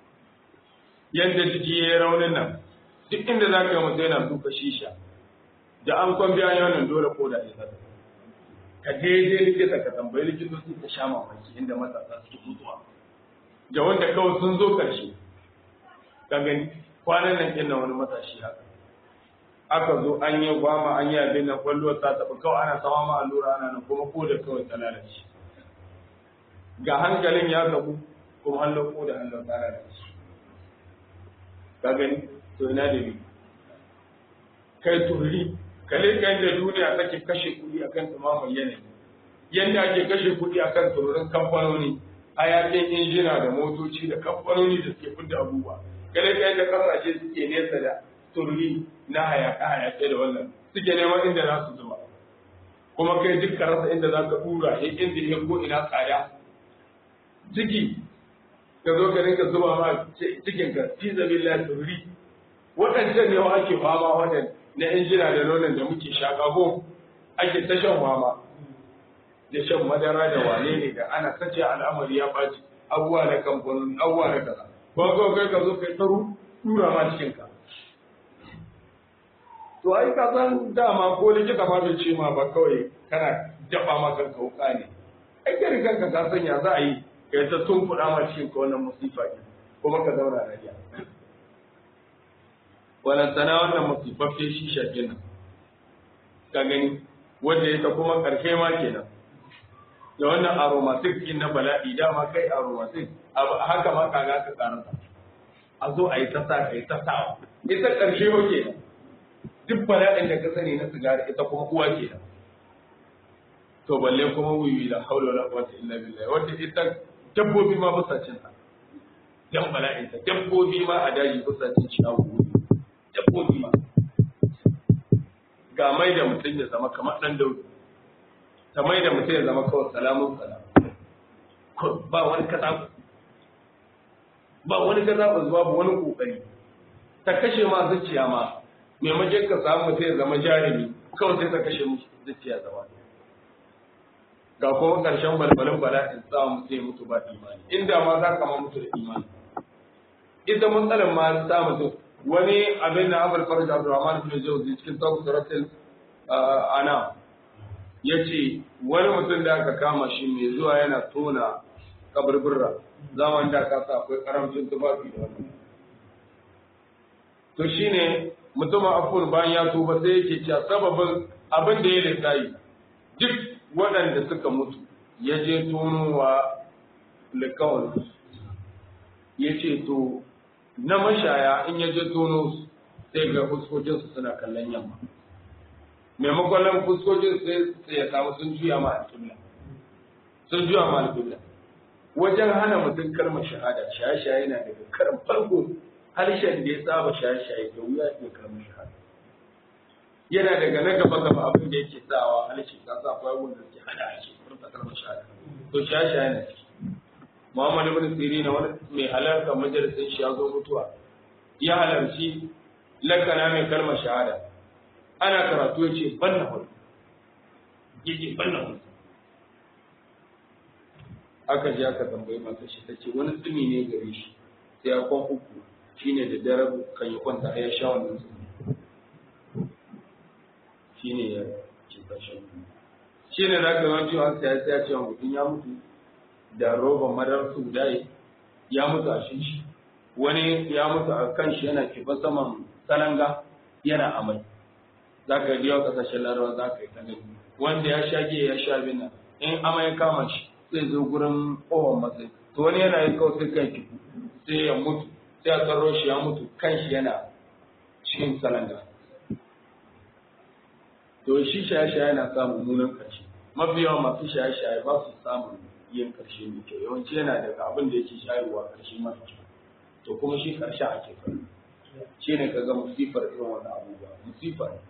A: yadda jiki ya yi raunin nan duk inda za ka yi mutum yana duka shisha da an kwan biya wannan dole ko da ya zata ka daidai likita ka tambayi likitoci ka sha mamaki inda matasa suke mutuwa da wanda kawai sun zo karshe ka gani kwanan nan kin wani matashi haka aka zo an yi gwama an yi abin nan kwallo ta taɓa kawai ana sama ma allura ana nan kuma ko da kawai ta lalace ga hankalin ya gabu kuma an ko da hannun ta lalace ka gani to ina da ni kai turri kale kan da duniya take kashe kuɗi akan tumamar yanayi yanda ake kashe kuɗi akan tururin kamfanoni hayakin injina da motoci da kamfanoni da suke fidda abubuwa kale kan da kasashe suke nesa da turri na hayaka hayake da wannan suke neman inda za su zuba kuma kai duk ka rasa inda za ka tura ya inda ya ko ina tsada ciki ka zo ka rinka zuba ma cikin ka fi zabilla turri waɗancan ne wa ake fama waɗanda na injina da nonon da muke shaƙa ko ake ta shan fama da shan madara da wane ne da ana sace al'amari ya ɓaci abubuwa na kamfanin abubuwa na kaza ba ko kai ka zo kai taru tura ma cikin ka to ai ka san dama ko likita ma bai ce ma ba kawai kana jaba ma kanka wuka ne ai kai kanka ka san ya za a yi kai ta tumfuɗa ma cikin ka wannan musifa ne kuma ka zauna lafiya wannan sana wannan musifaffe shi shafe nan ka gani wanda ya ta kuma ƙarshe ma kenan da wannan aromatic din na bala'i dama kai aromatic haka ma kaga ka karanta a zo a yi ta sa ka yi ta sawa ita ƙarshe wa kenan duk bala'in da ka sani na sigari ita kuma uwa kenan to balle kuma wuyi la haula wala quwwata illa billah wanda ita dabbobi ma ba sa cin ta dan bala'in ta dabbobi ma a daji ba sa cin shawo dabbobi ma ga mai da mutum ya zama kamar dan daudu ta mai da mutum ya zama kawai salamun salam ba wani kaza ba wani kaza ba zuwa ba wani kokari ta kashe ma zuciya ma maimakon ka samu mutum ya zama jarumi kawai sai ta kashe musu zuciya zama ga kuma karshen balbalin bala'in sa mutum ya mutu ba imani inda ma za ka ma mutu da imani ita matsalar ma ta mutum wani abin da Abul Faraj Abdurrahman bin Jawzi cikin Tawbah Suratul Ana yace wani mutum da aka kama shi mai zuwa yana tona kaburbura zaman da ka sa akwai karamcin tufafi da wannan to shine mutumin afur bayan ya tuba sai yake cewa sababin abin da ya lissayi duk waɗanda suka mutu ya je tonowa likawar ya ce to na mashaya in ya je tono su sai ga fuskokinsu suna kallon yamma maimakon nan fuskokin sai ya samu sun juya ma alƙibla sun juya ma alƙibla wajen hana mutum kalmar shahada shaye-shaye na daga karin farko harshen da ya saba shaye-shaye da wuya ya kalmar shahada yana daga na gaba gaba abin da yake sawa harshe ka sa akwai wanda ke hana harshe furta kalmar shahada to shaye-shaye na ciki Muhammad ibn Sirin wani mai halarta majalisin shi ya zo mutuwa ya halarci lakana mai kalmar shahada ana karatu yace banna hudu yace banna hudu aka je aka tambayi mata shi tace wani tsumi ne gare shi sai ya kwan uku shine da dare kan yi kwanta ya sha wannan tsumi shine ya ce kashin shine zaka yawanci an sai ya ce mutum ya mutu da roban madar su dai ya mutu a shi wani ya mutu a kan shi yana kifa saman salanga yana amai za ka biya kasashen larawa za ka yi ta gani wanda ya sha giya ya sha bina in amai ya kama shi zai zo gurin ƙofar matsayi to wani yana yi kawai sai kan kifu sai ya mutu sai a tsaro shi ya mutu kan shi yana cikin salanga to shi shaye-shaye yana samun munan ƙarshe mafi yawan masu shaye-shaye ba su samun yin ƙarshe mai kyau yawanci yana daga abin da yake shayarwa ƙarshe mara kyau to kuma shi ƙarshe ake kai shi ne kaga musifar irin wannan abubuwa musifa ne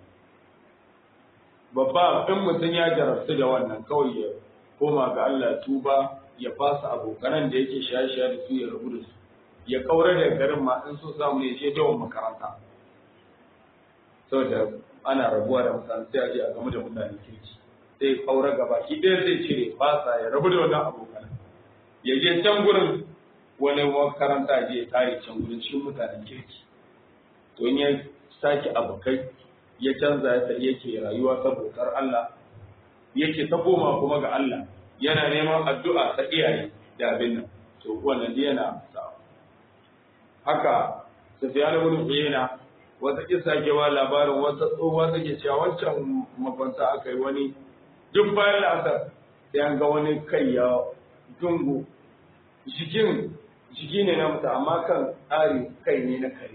A: babba in mutum ya jarabtu da wannan kawai ya koma ga Allah tuba ya fasa abokanan da yake shaye-shaye da su ya rabu da su ya kaura da garin ma in so samu ne je dawon makaranta saboda ana rabuwa da mutane sai a je a gamu da mutane kirki sai kaura gaba ki ɗaya zai cire fasa ya rabu da wannan abokan ya je can gurin wani makaranta je ya tare can gurin cikin mutanen kirki to in ya sake abokai ya canza ya yake rayuwa ta bautar Allah yake ta koma kuma ga Allah yana neman addu'a ta iyaye da abin nan to wannan dai yana sa haka Sufyan ibn Uyayna wata kisa ke ba labarin wata tsohuwa take cewa wancan mafanta aka yi wani duk bayan la'asar sai an ga wani kai ya dungu jikin jiki ne na mutu amma kan tsari kai ne na kare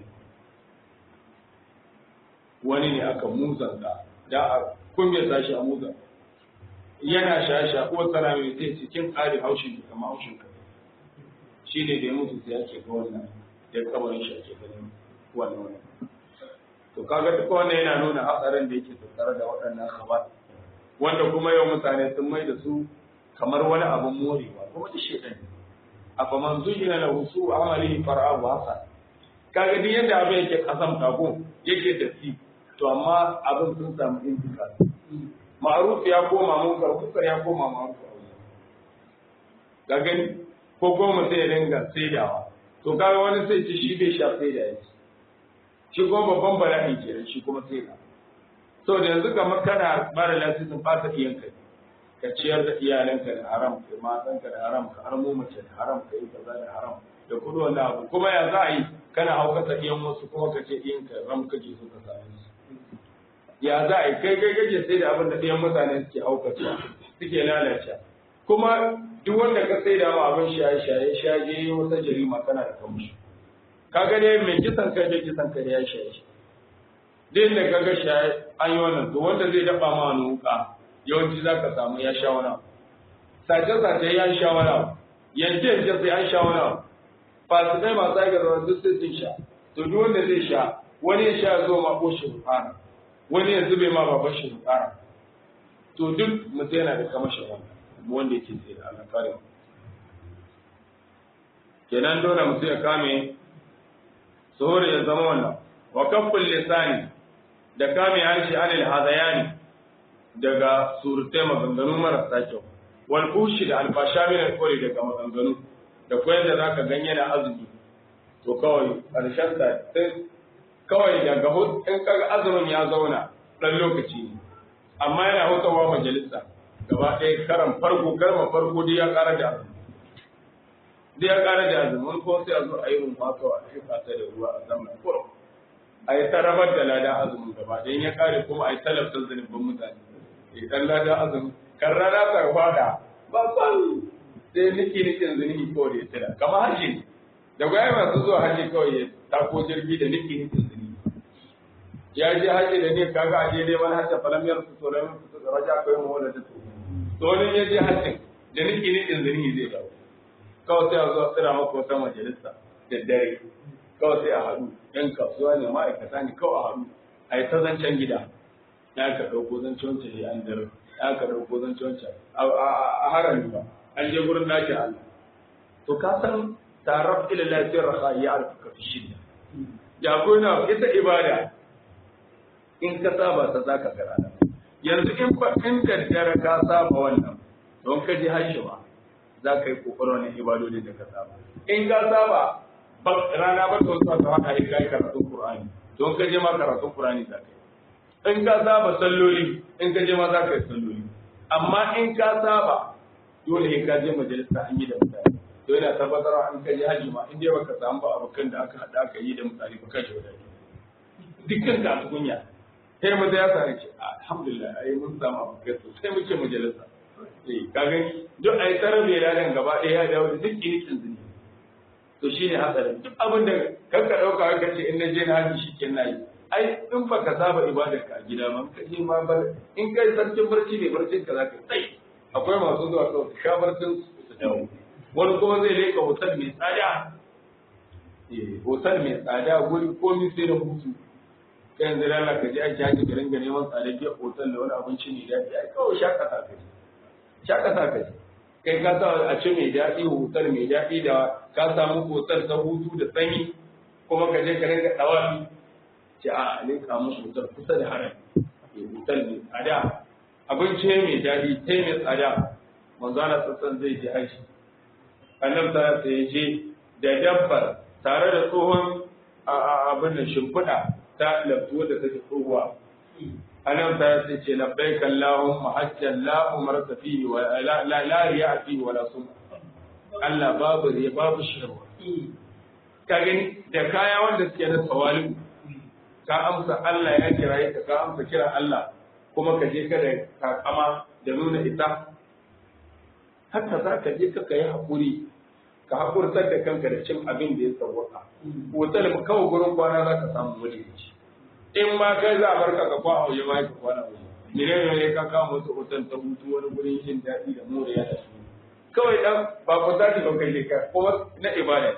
A: wani ne aka muzanta da a kunyata shi a muzan yana shasha ko tsara mai zai cikin tsari haushin kama haushin kare shi ne da ya mutu sai ake ga wannan ya kabarin shi ake ganin wannan wannan to kaga duk wannan yana nuna hatsarin da yake tattare da waɗannan khabar wanda kuma yau mutane sun mai da su kamar wani abin morewa kuma da shedan afa man zujina lahu su amali fara'ahu hasan kaga duk yadda abin yake kasam kago yake da si to amma abin sun samu intika ma'ruf ya koma munkar munkar ya koma ma'ruf ga gani ko goma sai ya dinga saidawa to kaga wani sai ci shi bai sha saida ya ci shi kuma babban bala'i ke shi kuma saida so da yanzu kamar kana mara lasisin fasa iyan kai ka ciyar da iyalanka da haram ka matanka da haram ka armo mace da haram ka yi kaza da haram da kudu wanda abu kuma ya za a yi kana haukata iyan wasu kuma ka ce iyan ka ram kake so ka same su ya za a yi kai kai kake sai da abin da iyan mutane suke haukata suke lalace kuma duk wanda ka sai da abin shaye shaye shaye wata jarima kana da kamshi kaga ne mai kisan kai da kisan kai ya shaye shi duk da kaga shaye an yi wannan to wanda zai daba ma wani wuka yawanci za ka samu ya sha wani sace-sace ya sha wani yanke-yanke sai an sha wani fasikai masu aika zama duk sai sun sha to duk wanda zai sha wani ya sha zo ma ko shi rufara wani ya zube ma baban shi rufara to duk mutum yana da kamashin wanda wanda yake sai da Allah kare kenan dole mutum ya kame suhuri ya zama wannan wa kafful lisani da kame harshe anil hadayani daga surutai maganganu marasa kyau wal bushi da alfasha min alkori daga maganganu da koyar da zaka ganye na azumi to kawai karshen ta sai kawai daga in kaga azumin ya zauna dan lokaci ne amma yana hutawa majalisa gaba ɗaya karan farko karma farko dai ya ƙara da azumi dai ya ƙara da azumi wani kuma sai a zo a yi rumfa kawai a shuka ta da ruwa a zaman kurum a yi ta rabar da lada azumin gaba ɗaya ya ƙare kuma a yi talabtar zanibin mutane idan lada azumi kan rana ta fada ba san sai niki nikin zuni ko da ya tsira kamar haji ne da gwaya masu zuwa haji kawai ya tako jirgi da niki nikin zuni ya je haji da ne kaga aje dai man hajja falam yar su to lam su raja kai mu wala da to to ne ya je haji da niki nikin zuni zai dawo kawai sai a zo a tsira maka wata majalisa da dare kawai sai a haɗu yan kasuwa ne ma'aikata ne kawai a haɗu a yi ta zancen gida ya ka ɗauko zancen wancan ya an dare ya ka ɗauko zancen wancan a harami ba an je gurin dakin Allah to ka san taraf ila lafiyar raha ya arfuka fi shidda ya na ita ibada in ka saba ta zaka ga rana yanzu in fa in daddare ka saba wannan don ka ji hajji ba za ka yi kokarin wannan ibadodin da ka saba in ka saba rana ba ta wasu ta haka yi kai karatun Qur'ani don ka je ma karatun Qur'ani za ka yi in ka saba salloli in ka je ma za ka yi salloli amma in ka saba dole in ka je majalisa an yi da mutane to yana tabbatarwa in ka je haji ma in dai baka samu ba abokan da aka haɗa aka yi da mutane ba kashe wadai dukkan ka su kunya sai mu ya sare ce alhamdulillah ai mun samu abokai sosai muke majalisa eh ka gani duk ai tarabe da nan gaba ɗaya ya dawo da duk inikin zuni to shine hatsarin duk abin da kanka ɗauka ka ce in na je na haji shi ke na yi ai in ba ka saba ibadar ka a gida ba ka je ma bar in kai sarkin barci ne barcin ka zaka tsai akwai masu zuwa kawai su sha barcin su dawo wani kuma zai leka hotel mai tsada eh hotel mai tsada guri komai sai da hutu kai yanzu lalla ka je aiki haji ka ringa neman tsada biya hotel da wani abinci ne daɗi ai kawai shakata ka je shakata ka je kai ka sa a ci mai daɗi hotel mai daɗi da ka samu hotel ta hutu da sanyi kuma ka je ka ringa ɗawafi ce a leka musu wutar kusa da haram ya wutar mai tsada abinci mai daɗi ta mai tsada manzo ana sassan zai je haji annabi ta sai je da dabbar tare da tsohon abin da shimfiɗa ta laftuwa da take tsohuwa annabi ta sai ce labbaik allahumma hajjan la umarta fihi wa la la riya fihi wa la sunna Allah babu riya babu shirwa ka gani da kaya wanda suke na tawali'u ka amsa Allah ya kira ka ka amsa kira Allah kuma ka je ka da kakama da nuna ita haka za ka je ka yi haƙuri ka haƙurtar da kanka da cin abin da ya sauwaka hotel mu kawai gurin kwana za ka samu wani ci in ma kai za a barka ka kwa auye ma ka kwana auye ne ne ka kama wasu hotel ta hutu wani gurin jin daɗi da moriya da su kawai dan ba ku tashi ba kai ka kuma na ibada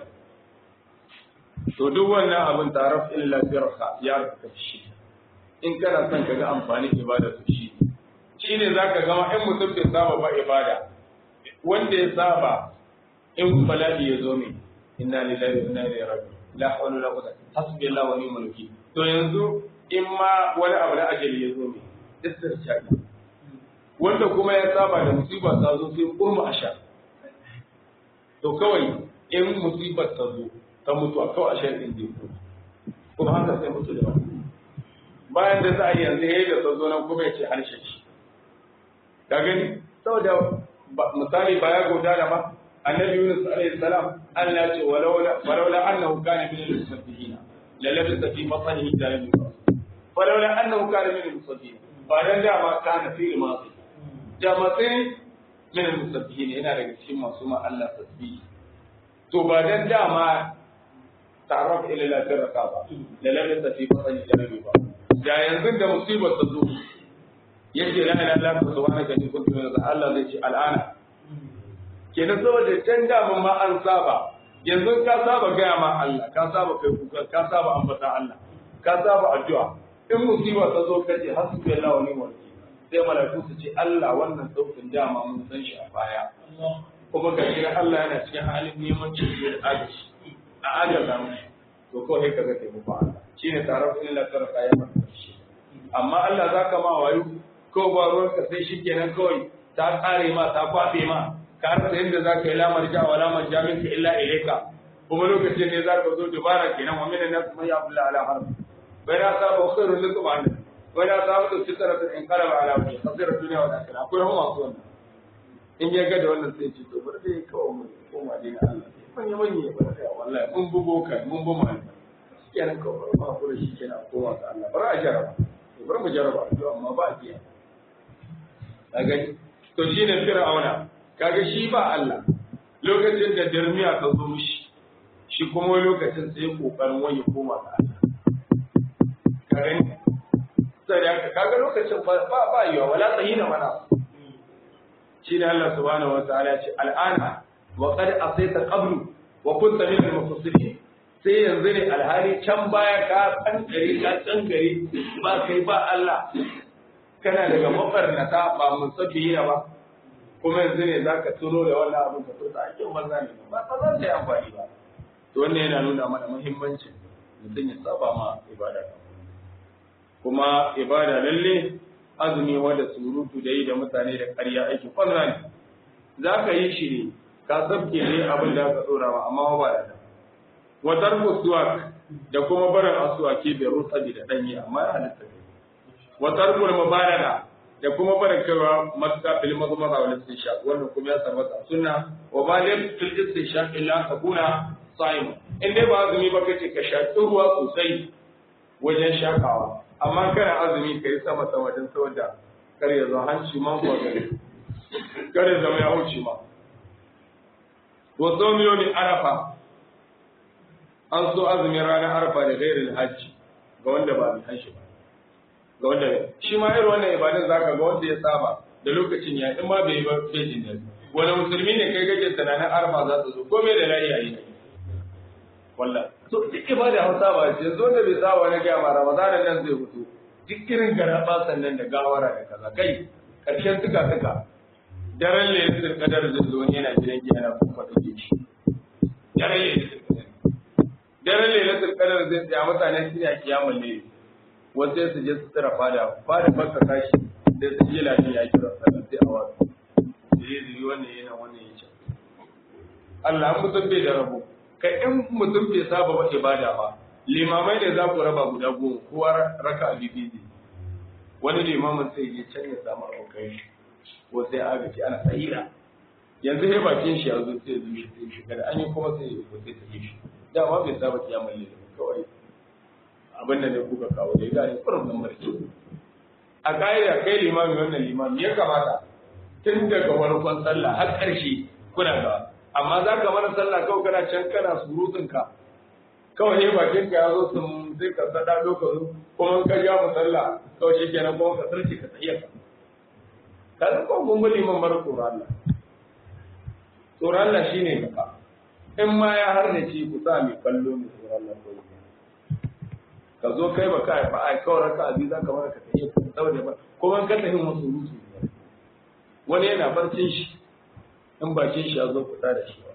A: to duk wannan abin taraf illa firha ya raka shi in kana son ka ga amfanin ibada to shi shi shine zaka gama in mutum bai saba ba ibada wanda ya saba in bala'i ya zo min inna lillahi wa inna ilaihi raji'un la hawla wala quwwata hasbiyallahu wa ni'mal wakeel to yanzu in ma wani abu da ajali ya zo min istirshadi wanda kuma ya saba da musiba ta zo sai kurma a sha to kawai in musibar ta zo ta mutu a kawai a sha din zai kuma haka sai mutu da wani bayan da za a yi yanzu ya yi da ta zo nan kuma ya ce harshe shi ka gani saboda misali ba ya gauta da ba annabi yunus alaihi salam Allah ya ce walaula walaula annahu kana min al-musabbihin la labisa fi batnihi ila yawm yub'ath walaula annahu kana min al-musabbihin ba dan da ma kana fi masi da matsayin min al-musabbihin yana daga cikin masu ma Allah tasbih to ba dan da ma ta'arraf ila la tarqa ba la labisa fi batnihi ila yawm yub'ath da yanzu da musibar ta zo yace la ilaha illa anta subhanaka inni kuntu minaz Allah zai ce al'ana kenan saboda can daman ma an saba yanzu ka saba gaya ma Allah ka saba kai kuka ka saba ambata Allah ka saba addu'a in musiba ta zo ka ce hasbi Allah wa ni'mal wakil sai malaiku su ce Allah wannan sautin dama mun san shi a baya kuma ga shi Allah yana cikin halin neman ceto da agaji a agaza mu to ko sai kaga taimako Allah shine tarar illa taraka ya shi amma Allah zaka ma wayo ko ba ruwan ka sai shikenan kawai ta kare ma ta kwafe ma ka rasa yadda za ka yi lamar ja wa lamar ja minka illa ilaika kuma lokacin ne za ka zo dubara kenan wa min nas man yaqulu ala harf bai na saba khairu lakum an bai na saba da fitara ta in qalaba ala wajhi khasira dunya wal akhirah akwai hawa masu wannan in ya ga da wannan sai ce to bari dai kawai mu koma dina Allah manya manya ya bari kai wallahi mun bugo kai mun bu mai kenan kawai ma kula shi kenan koma ga Allah bari a jaraba bari mu jaraba amma ba a kiya a gani to shine fir'auna kaga shi ba Allah lokacin da dirmiya ta zo mishi shi kuma wani lokacin sai ya kokarin wani koma ga Allah kaga ni sai da kaga lokacin ba ba yiwa wala tsahina wala shi ne Allah subhanahu wa ta'ala ya ce al'ana wa qad asayta qablu wa kunta min al-mufassirin sai yanzu ne alhali can baya ka tsangare ka tsangare ba kai ba Allah kana daga mafarnata ba musabbihina ba kuma yanzu ne za ka tuno da wannan abin ka furta a kin banza ne ba ba za ta yi amfani ba to wannan yana nuna mana muhimmancin mutum ya saba ma ibada kuma ibada lalle azumi wanda surutu da yi da mutane da ƙarya aiki kwanza ne za ka yi shi ne ka sabke ne abin da aka tsora ma amma ba da wa tarku suwak da kuma barin asuwaki da rutsabi da danyi amma ya halitta wa tarku mubalaga da kuma barin kaiwa matuƙa fil mazmaza wal istinshaq wannan kuma ya tabbata sunna wa baligh fil istinshaq illa takuna sa'im in dai ba azumi ba kace ka shaƙi ruwa sosai wajen shakawa amma kana azumi kai sama sama dan saboda kar ya zo hanci man ko gare kar ya zama ya wuce ma wa sawmi arafa an so azumin ranar arafa da gairin hajji ga wanda ba mai hajji ba ga wanda shi ma irin wannan ibadun zaka ga wanda ya saba da lokacin ya in ma bai yi ba bai jin daɗi wani musulmi ne kai kake tunanin arfa za ta zo ko me da layi a yi wallah so duk ibada hausa ba ce yanzu wanda bai saba na gaya ma ramadan nan zai fito duk irin garaba sannan da gawara da kaza kai karshen tuka tuka daren lailatul qadar zai zo yana gidan giya na kuma take shi daren lailatul qadar daren lailatul qadar zai tsaya mutane su ne a kiyamul layl wasu su je su tsira fada fada baka tashi da su je lafiya ya kira sallah sai a wasu zai zuri wannan yana wannan ya ce Allah mutum bai da rabo kai in mutum bai saba ba ibada ba limamai da za ku raba guda goma kowa raka bibi ne wani limamin sai ya can ya samu abokai ko sai agaci ana tsayira yanzu sai bakin shi ya zo sai zuwa sai shi kada an yi kuma sai ya sai ta yi shi dama bai saba kiyamar lillahi kawai abin da ne kuka kawo da ya gane kurin nan barci a ƙa'ida kai limami wannan limami ya kamata tun daga farkon sallah har ƙarshe kuna gaba amma za ka mana sallah kawai kana can kana surutun ka kawai ne bakin ka ya zo sun sai ka sada lokacin kuma ka ja mu sallah kawai shi kenan kuma ka sarki ka tsaye ka ka san kawai mun bi liman bar tsoron Allah tsoron Allah shine gaba in ma ya harnace ku sa mai kallo mai tsoron Allah kawai ka zo kai ba kai ba ai kawai raka abi za ka mara ka tafi ka saboda ba kuma ka tafi musu rusu wani yana barcin shi in bakin shi ya zo fita da shi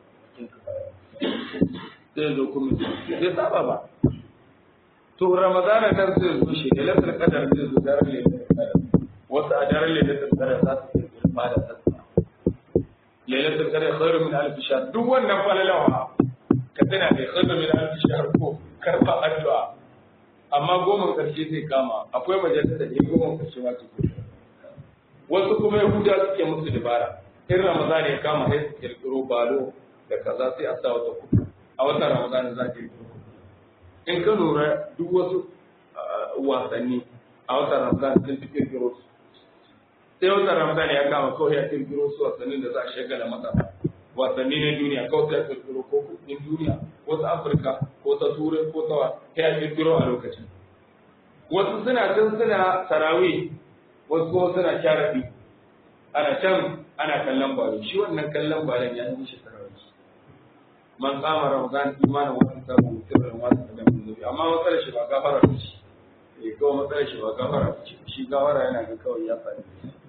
A: zai zo kuma zai saba ba to ramadana nan zai zo shi da lafiyar kadar zai zo daren lailatul kadar wasu a daren lailatul kadar za su yi girma da sassa lailatul kadar khairu min alf shahr duk wannan falalawa ka tana da khairu min alf shahr ko karba addu'a amma goma karshe zai kama akwai majalisa da goma karshe ma ke wasu kuma yahuda suke musu dabara in ramadan ya kama sai su kirkiro balo da kaza sai a sa wata kudu a watan ramadan za ta yi in ka lura duk wasu wasanni a watan ramadan sun fi kirkiro su sai watan ramadan ya kama kawai ya kirkiro su wasannin da za a shagala masa wasanni na duniya kawai sai ya kirkiro ko kudin duniya ko ta afirka ko ta turai ko ta sai ya kirkiro a lokacin wasu suna can suna tarawih wasu kuma suna sharafi ana can ana kallon balo shi wannan kallon balon ya yi shi tarawih man kama ramadan imanin wasu sabu sirrin wasu da mun zubi amma matsalar shi ba gafara ba ce eh kawai matsalar shi ba gafara ba ce shi gafara yana ga kawai ya faɗi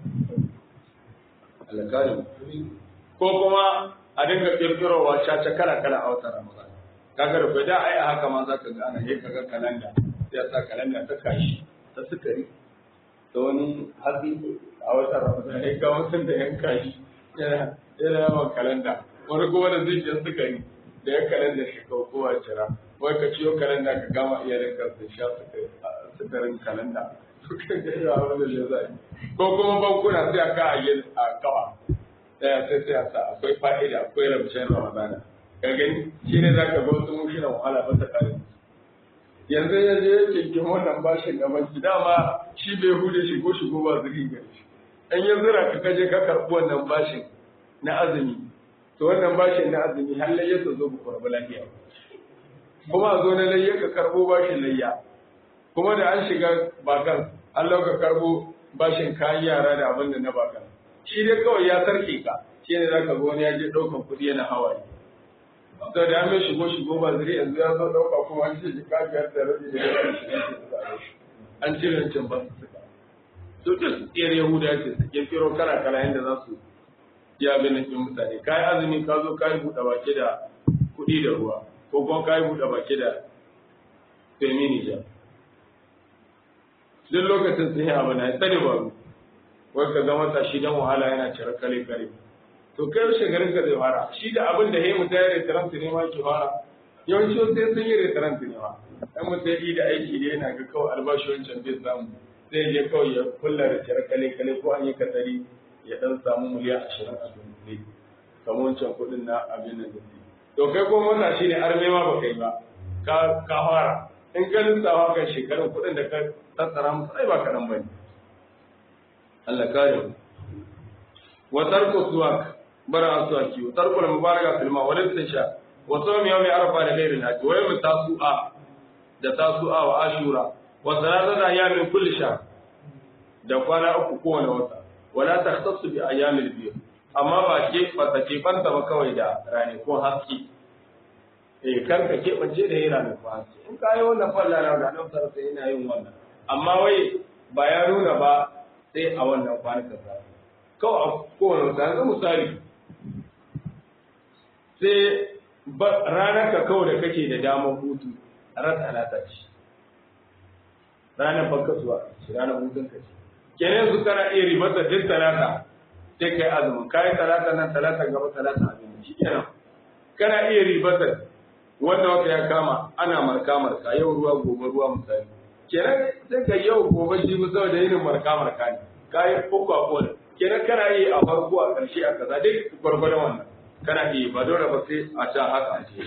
A: alƙalin ko kuma a dinga kirkirowa caca kala kala a watan ramadan kaga da da ai a haka ma zaka ga ana yi kaga kalanda sai ya sa kalanda ta kashi ta sukari da wani hatsi a watan ramadan ya ga mutum da yan kashi yana yana yawan kalanda wani kuma da zuciyar sukari da ya kalanda shi kawo kowa cira wai ka ciyo kalanda ka gama iyalin ka su sha sukarin kalanda suka ga yawa wanda ya zai ko kuma bankuna sai a ka a kawa daya sai sai a sa akwai fa'ida akwai rabshen ramadana ka gani shi ne za ka ga wasu mushinan wahala ba ta kare yanzu ya je ya kinkin wannan bashin ga banki dama shi bai hude shigo shigo ba zuri gari shi an yi zira ka kaje ka karɓi wannan bashin na azumi to wannan bashin na azumi har layya ta zo ku karɓi lafiya kuma a zo na layya ka karɓo bashin layya kuma da an shiga bakan Allah ka karɓo bashin kayan yara da abin da na bakan shi dai kawai ya sarke ka shi ne za ka ga wani ya je ɗaukan kuɗi yana hawaye to da an mai shigo shigo ba zuri yanzu ya zo ɗauka kuma an ce jika biyar da rabi da ya shiga an cire wancan ba su suka to duk tsiyar yahuda ce su kirkiro kala kala yadda za su yi abin nan mutane ka yi azumi ka zo ka yi buɗe baki da kuɗi da ruwa ko kuma ka yi buɗe baki da feminija duk lokacin sun yi abu na ya tsare ba wai ka ga matashi dan wahala yana cire kale kare to kai yaushe garin ka zai fara shi da abin da ya mutu ya restaurant ne ma ke fara yawanci wasu sai sun yi restaurant ne ma dan mutu ya yi da aiki da yana ga kawai albashi wancan bai samu sai je kawai ya kulla da cire kale kale ko an yi katsari ya dan samu miliyan ashirin a dunkule kamar wancan kuɗin na abin da zai to kai ko wannan shi ne arme ma ba kai ba ka ka fara in ka lissafa kan shekarun kuɗin da ka tattara musu ai ba kaɗan ba ne Allah kare mu wa tarku suwak bara suwaki wa tarku al mubaraka fil ma wa sha wa sawmi yawmi arfa da ghairi naji wa yawmi tasu'a da tasu'a wa ashura wa salatata ayyamin kulli shahr da kwana uku kowane wata wala takhtassu bi ayyamil biyu amma ba ke ba ta ke fanta ba kawai da ranakun haske eh kar ka ke bace da yin ranakun haske in ka yi wannan falla na da nan sai ina yin wannan amma wai ba ya nuna ba sai a wannan kwanukan sa kawai a kowane wata yanzu misali sai ranar ka kawai da kake da damar hutu ran talata ce ranar bankasuwa ranar hutun ka ce kenan yanzu kana iya ribata duk talata sai kai azumin kai talata nan talata gaba talata abin shi kenan kana iya ribata wanda wata ya kama ana marka marka yau ruwa gobe ruwa misali kenan sai ka yau gobe shi mu saboda yin marka marka ne kai uku a kowane kenan kana iya a farko a ƙarshe a kaza dai gwargwadon wannan kana iya ba dole ba sai a sha haka a ce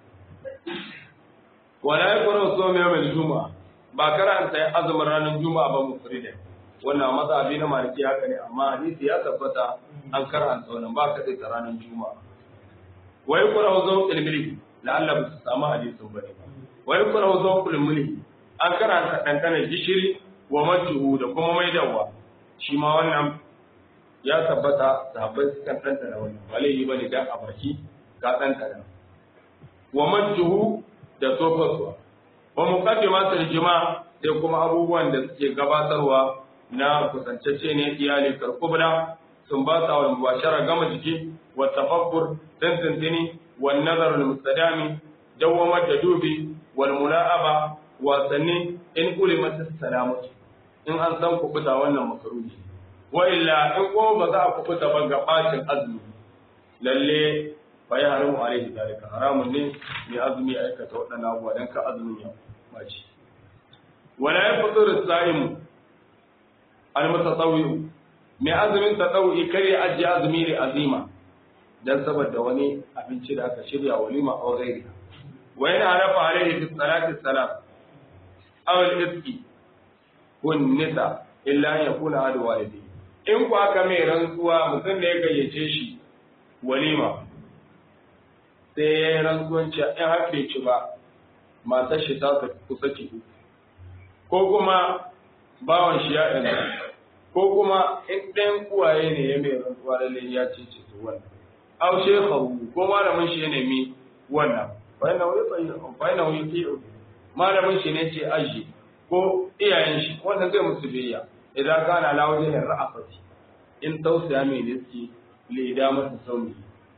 A: wala yakunu sawmi yawm juma'a ba karanta azumin ranar juma'a ba mu frida wannan mazhabi na maliki haka ne amma hadisi ya tabbata an karanta wannan ba ka ta ranar juma'a wa yakunu zawqul milki la'alla ba su samu hadisin bane ba wa yakunu zawqul milki an karanta dandana gishiri wa majhu da kuma maidawa shi ma wannan ya tabbata sahabbai sukan dandana wannan ba laifi bane dan a baki ka dandana wa majhu da tofaswa wa muqaddimatul jima' sai kuma abubuwan da suke gabatarwa na kusantacce ne iyali karkubla sumbata wal mubashara gama jiki wa tafakkur tantantini wal nazar al mustadami dawwama da dubi wal mula'aba wasanni in ulimat salamatu in an san kubuta wannan makaruhi wa illa in ko ba za a kubuta ba ga bacin azumi lalle fa ya haramu alaihi dalika haramun ne mai azumi aikata waɗannan abubuwa dan ka azumin ya baci wala yafṭuru as-sa'im al-mutatawwi mai azumin tatawwi kar ya ajiye azumi ne azima dan saboda wani abinci da aka shirya walima a gairi wa yana harafa alaihi fi salati salam aw al-iski kun nisa illa an yakuna adu walidi in ku aka mai rantsuwa mutum da ya gayyace shi walima sai ya yi rantsuwanci in har bai ci ba matar shi ta kusa ci ko kuma bawan shi ya ɗan ko kuma in ɗayan uwaye ne ya mai rantsuwa lalle ya ce ce su wannan aw shekhahu ko malamin shi ya nemi wannan fa yana wuyi fa yana wuyi malamin shi ne ce aji ko iyayen shi wannan zai musu biyayya idan kana la wajen ra'afati in tausaya mai riski li da masa sauni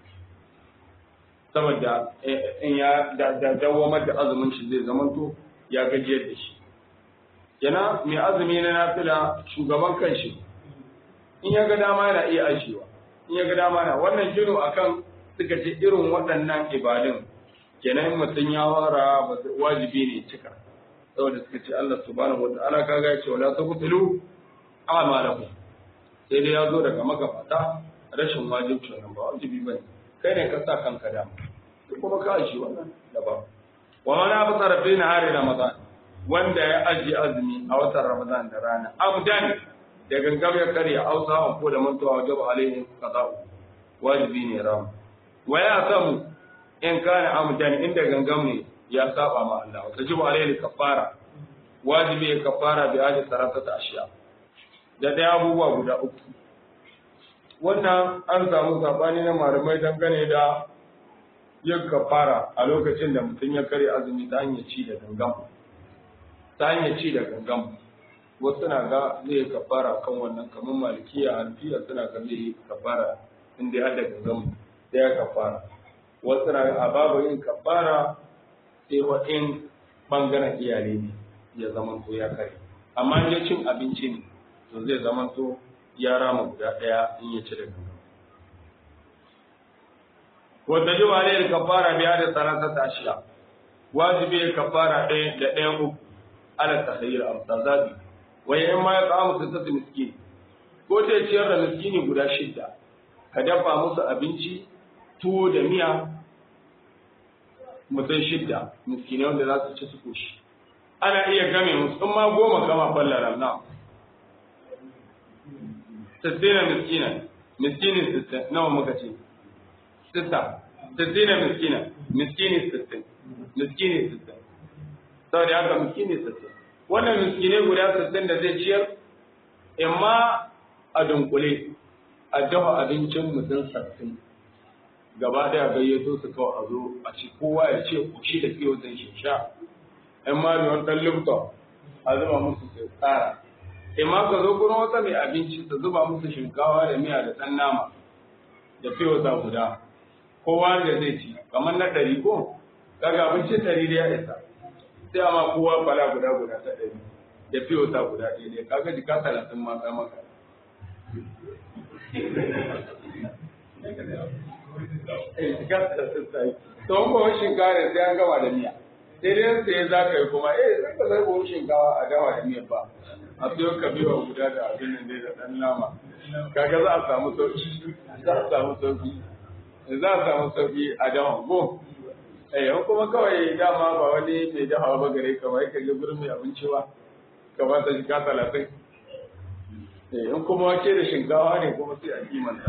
A: saboda in ya da dawamar da azumin shi zai zamanto ya gajiyar da shi yana mai azumi na nafila shugaban kanshi in ya ga dama yana iya ajiyewa in ya ga dama na wannan gino akan suka ce irin waɗannan ibadun kenan mutum ya wara wajibi ne cika saboda suka ce Allah subhanahu wa ta'ala kaga ya ce wala taqtulu a'malakum sai dai ya zo daga magabata rashin wajibci wannan ba wajibi bane kai ne ka sa kanka da duk kuma ka shi wannan daban wa man abtara fi nahari ramadan wanda ya aji azumi a watan ramadan da rana amdan da gangam ya karya ausa an ko da mantuwa wajib alaihi qada'u wajibi ne ram wa ya samu in kana amdan inda gangam ne ya saba ma Allah wa tajibu alaihi kafara wajibi ya kafara bi aji saratata ashiya da daya abubuwa guda uku wannan an samu sabani na malamai dangane da yin kafara a lokacin da mutum ya kare azumi ta hanyar ci da gangam ta hanyar ci da gangam wasu na ga zai kafara kan wannan kamar malikiya alfiya suna ga zai kafara inda ya da gangam da ya kafara wasu na ga a babu yin kafara sai wa in bangaren iyali ne ya zama to ya kare amma in cin abinci ne to zai zama to ya rama guda ɗaya in ya ci da gangam wanda ji wa ne kafara biya da sarasa ta shiya wajibi ya kafara ɗaya da ɗaya uku ala tahayyir amsa zabi wa in ma ya qamu sittatu miskin ko ta ciyar da miskini guda shidda ka dafa musu abinci tuwo da miya mutum shidda miskinai wanda za su ci su koshi ana iya game musu in ma goma gama fallara na sittina miskina miskini sittin nawa muka ce sitta sittina miskina miskini sittin miskini sittin saboda haka miskini sittin wannan miskinai guda sittin da zai ciyar imma a dunkule a dafa abincin mutum sittin gaba daya gayyato su kawai a zo a ci kowa ya ce kushi da fiye zai shi sha in ma mai wani lifton a zuba musu sai tsara in ma ka zo kuma wata mai abinci ta zuba musu shinkawa da miya da ɗan nama da fiye wata guda kowa da zai ci kamar na ɗari ko kaga abincin ɗari da ya isa sai amma kowa fala guda guda ta ɗari da fiye wata guda ɗaya kaga jika talatin ma sai maka to ko shinkawa sai an gama da miya sai dai sai za ka yi kuma eh sai ka zai buhun shinkawa a dawa da miya ba a siyo ka biyo guda da abin nan dai da dan nama kaga za a samu sauki za a samu sauki za a samu sauki a dawa go eh in kuma kawai dama ba wani mai dawa ba gare ka ba ka je gurin mai abinci ba ka ba ta shiga talatin eh in kuma wake da shinkawa ne kuma sai a kimanta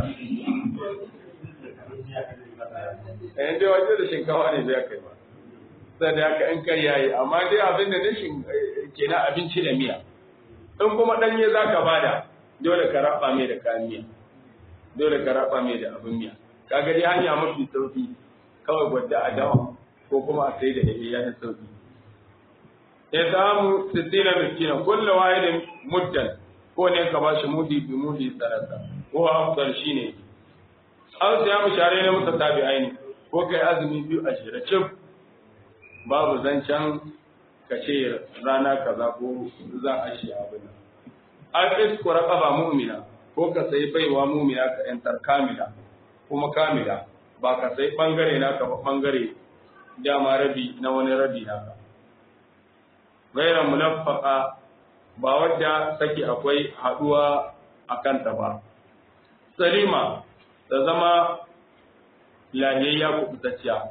A: eh dai waje da shinkawa ne bai kai ba sai da haka in kai yayi amma dai abin da nishin kenan abinci da miya in kuma danye zaka bada dole ka raba mai da kayan miya dole ka raba mai da abin miya kaga dai hanya mafi sauki kawai gwadda a dawa ko kuma a sai da yayi ya sauki ya samu sittina miskina kullu wahidin muddan ko ne ka bashi mudi bi mudi sarasa ko afdal shine an siya mu share ne musa tabi'ai ne ko kai azumi biyu a shirye cif babu zancen ka ce rana kaza ko za a shi abin nan an iskura kafa mu'mina ko ka sai baiwa mu'mina ka yantar kamila kuma kamila ba ka sai bangare na ka ba bangare dama rabi na wani rabi naka gaira munaffaka ba wadda take akwai haduwa a kanta ba salima da zama lahiyayya kubutacciya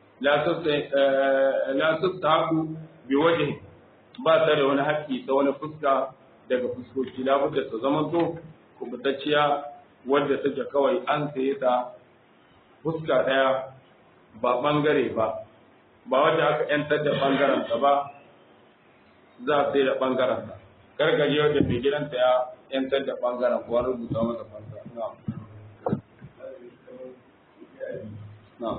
A: la sassa haku bi waje ba ta da wani haƙƙi ta wani fuska daga fuskoki labudda ta zama to kubutacciya wadda take kawai an saye ta fuska ɗaya ba ɓangare ba ba wadda aka ‘yantar da ɓangaranta ba za a sai da ɓangaranta gargaje wadda mai gidanta ya ‘yantar da ɓangaren kuwa rubuta masa fansa na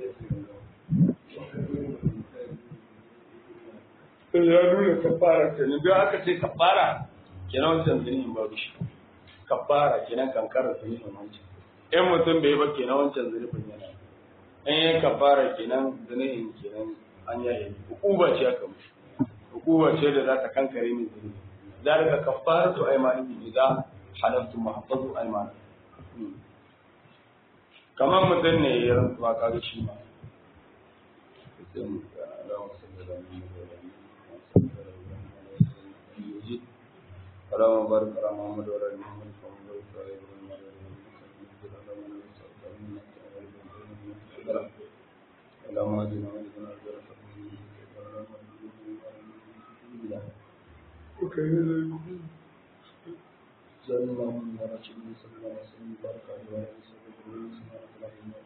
A: ya nuna kafara ta ne biyu aka ce kafara kenan wancan zinin ba shi kafara kenan kankarar zinin wancan in mutum bai ba kenan wancan zunubin yana in yi kafara kenan zunubin kenan an yaye hukuba ce aka mushi hukuba ce da za ta kankare min zunubi ذلك كفارة أيمانكم إذا حلفتم وحفظوا أيمانكم كمان مثل ne ya rantsuwa kaga shi ma اللهم بارك على محمد وعلى ال محمد كما باركت على ابراهيم وعلى ال ابراهيم اللهم اهدنا واهدنا صلى الله عليه وسلم بارك عليه وسلم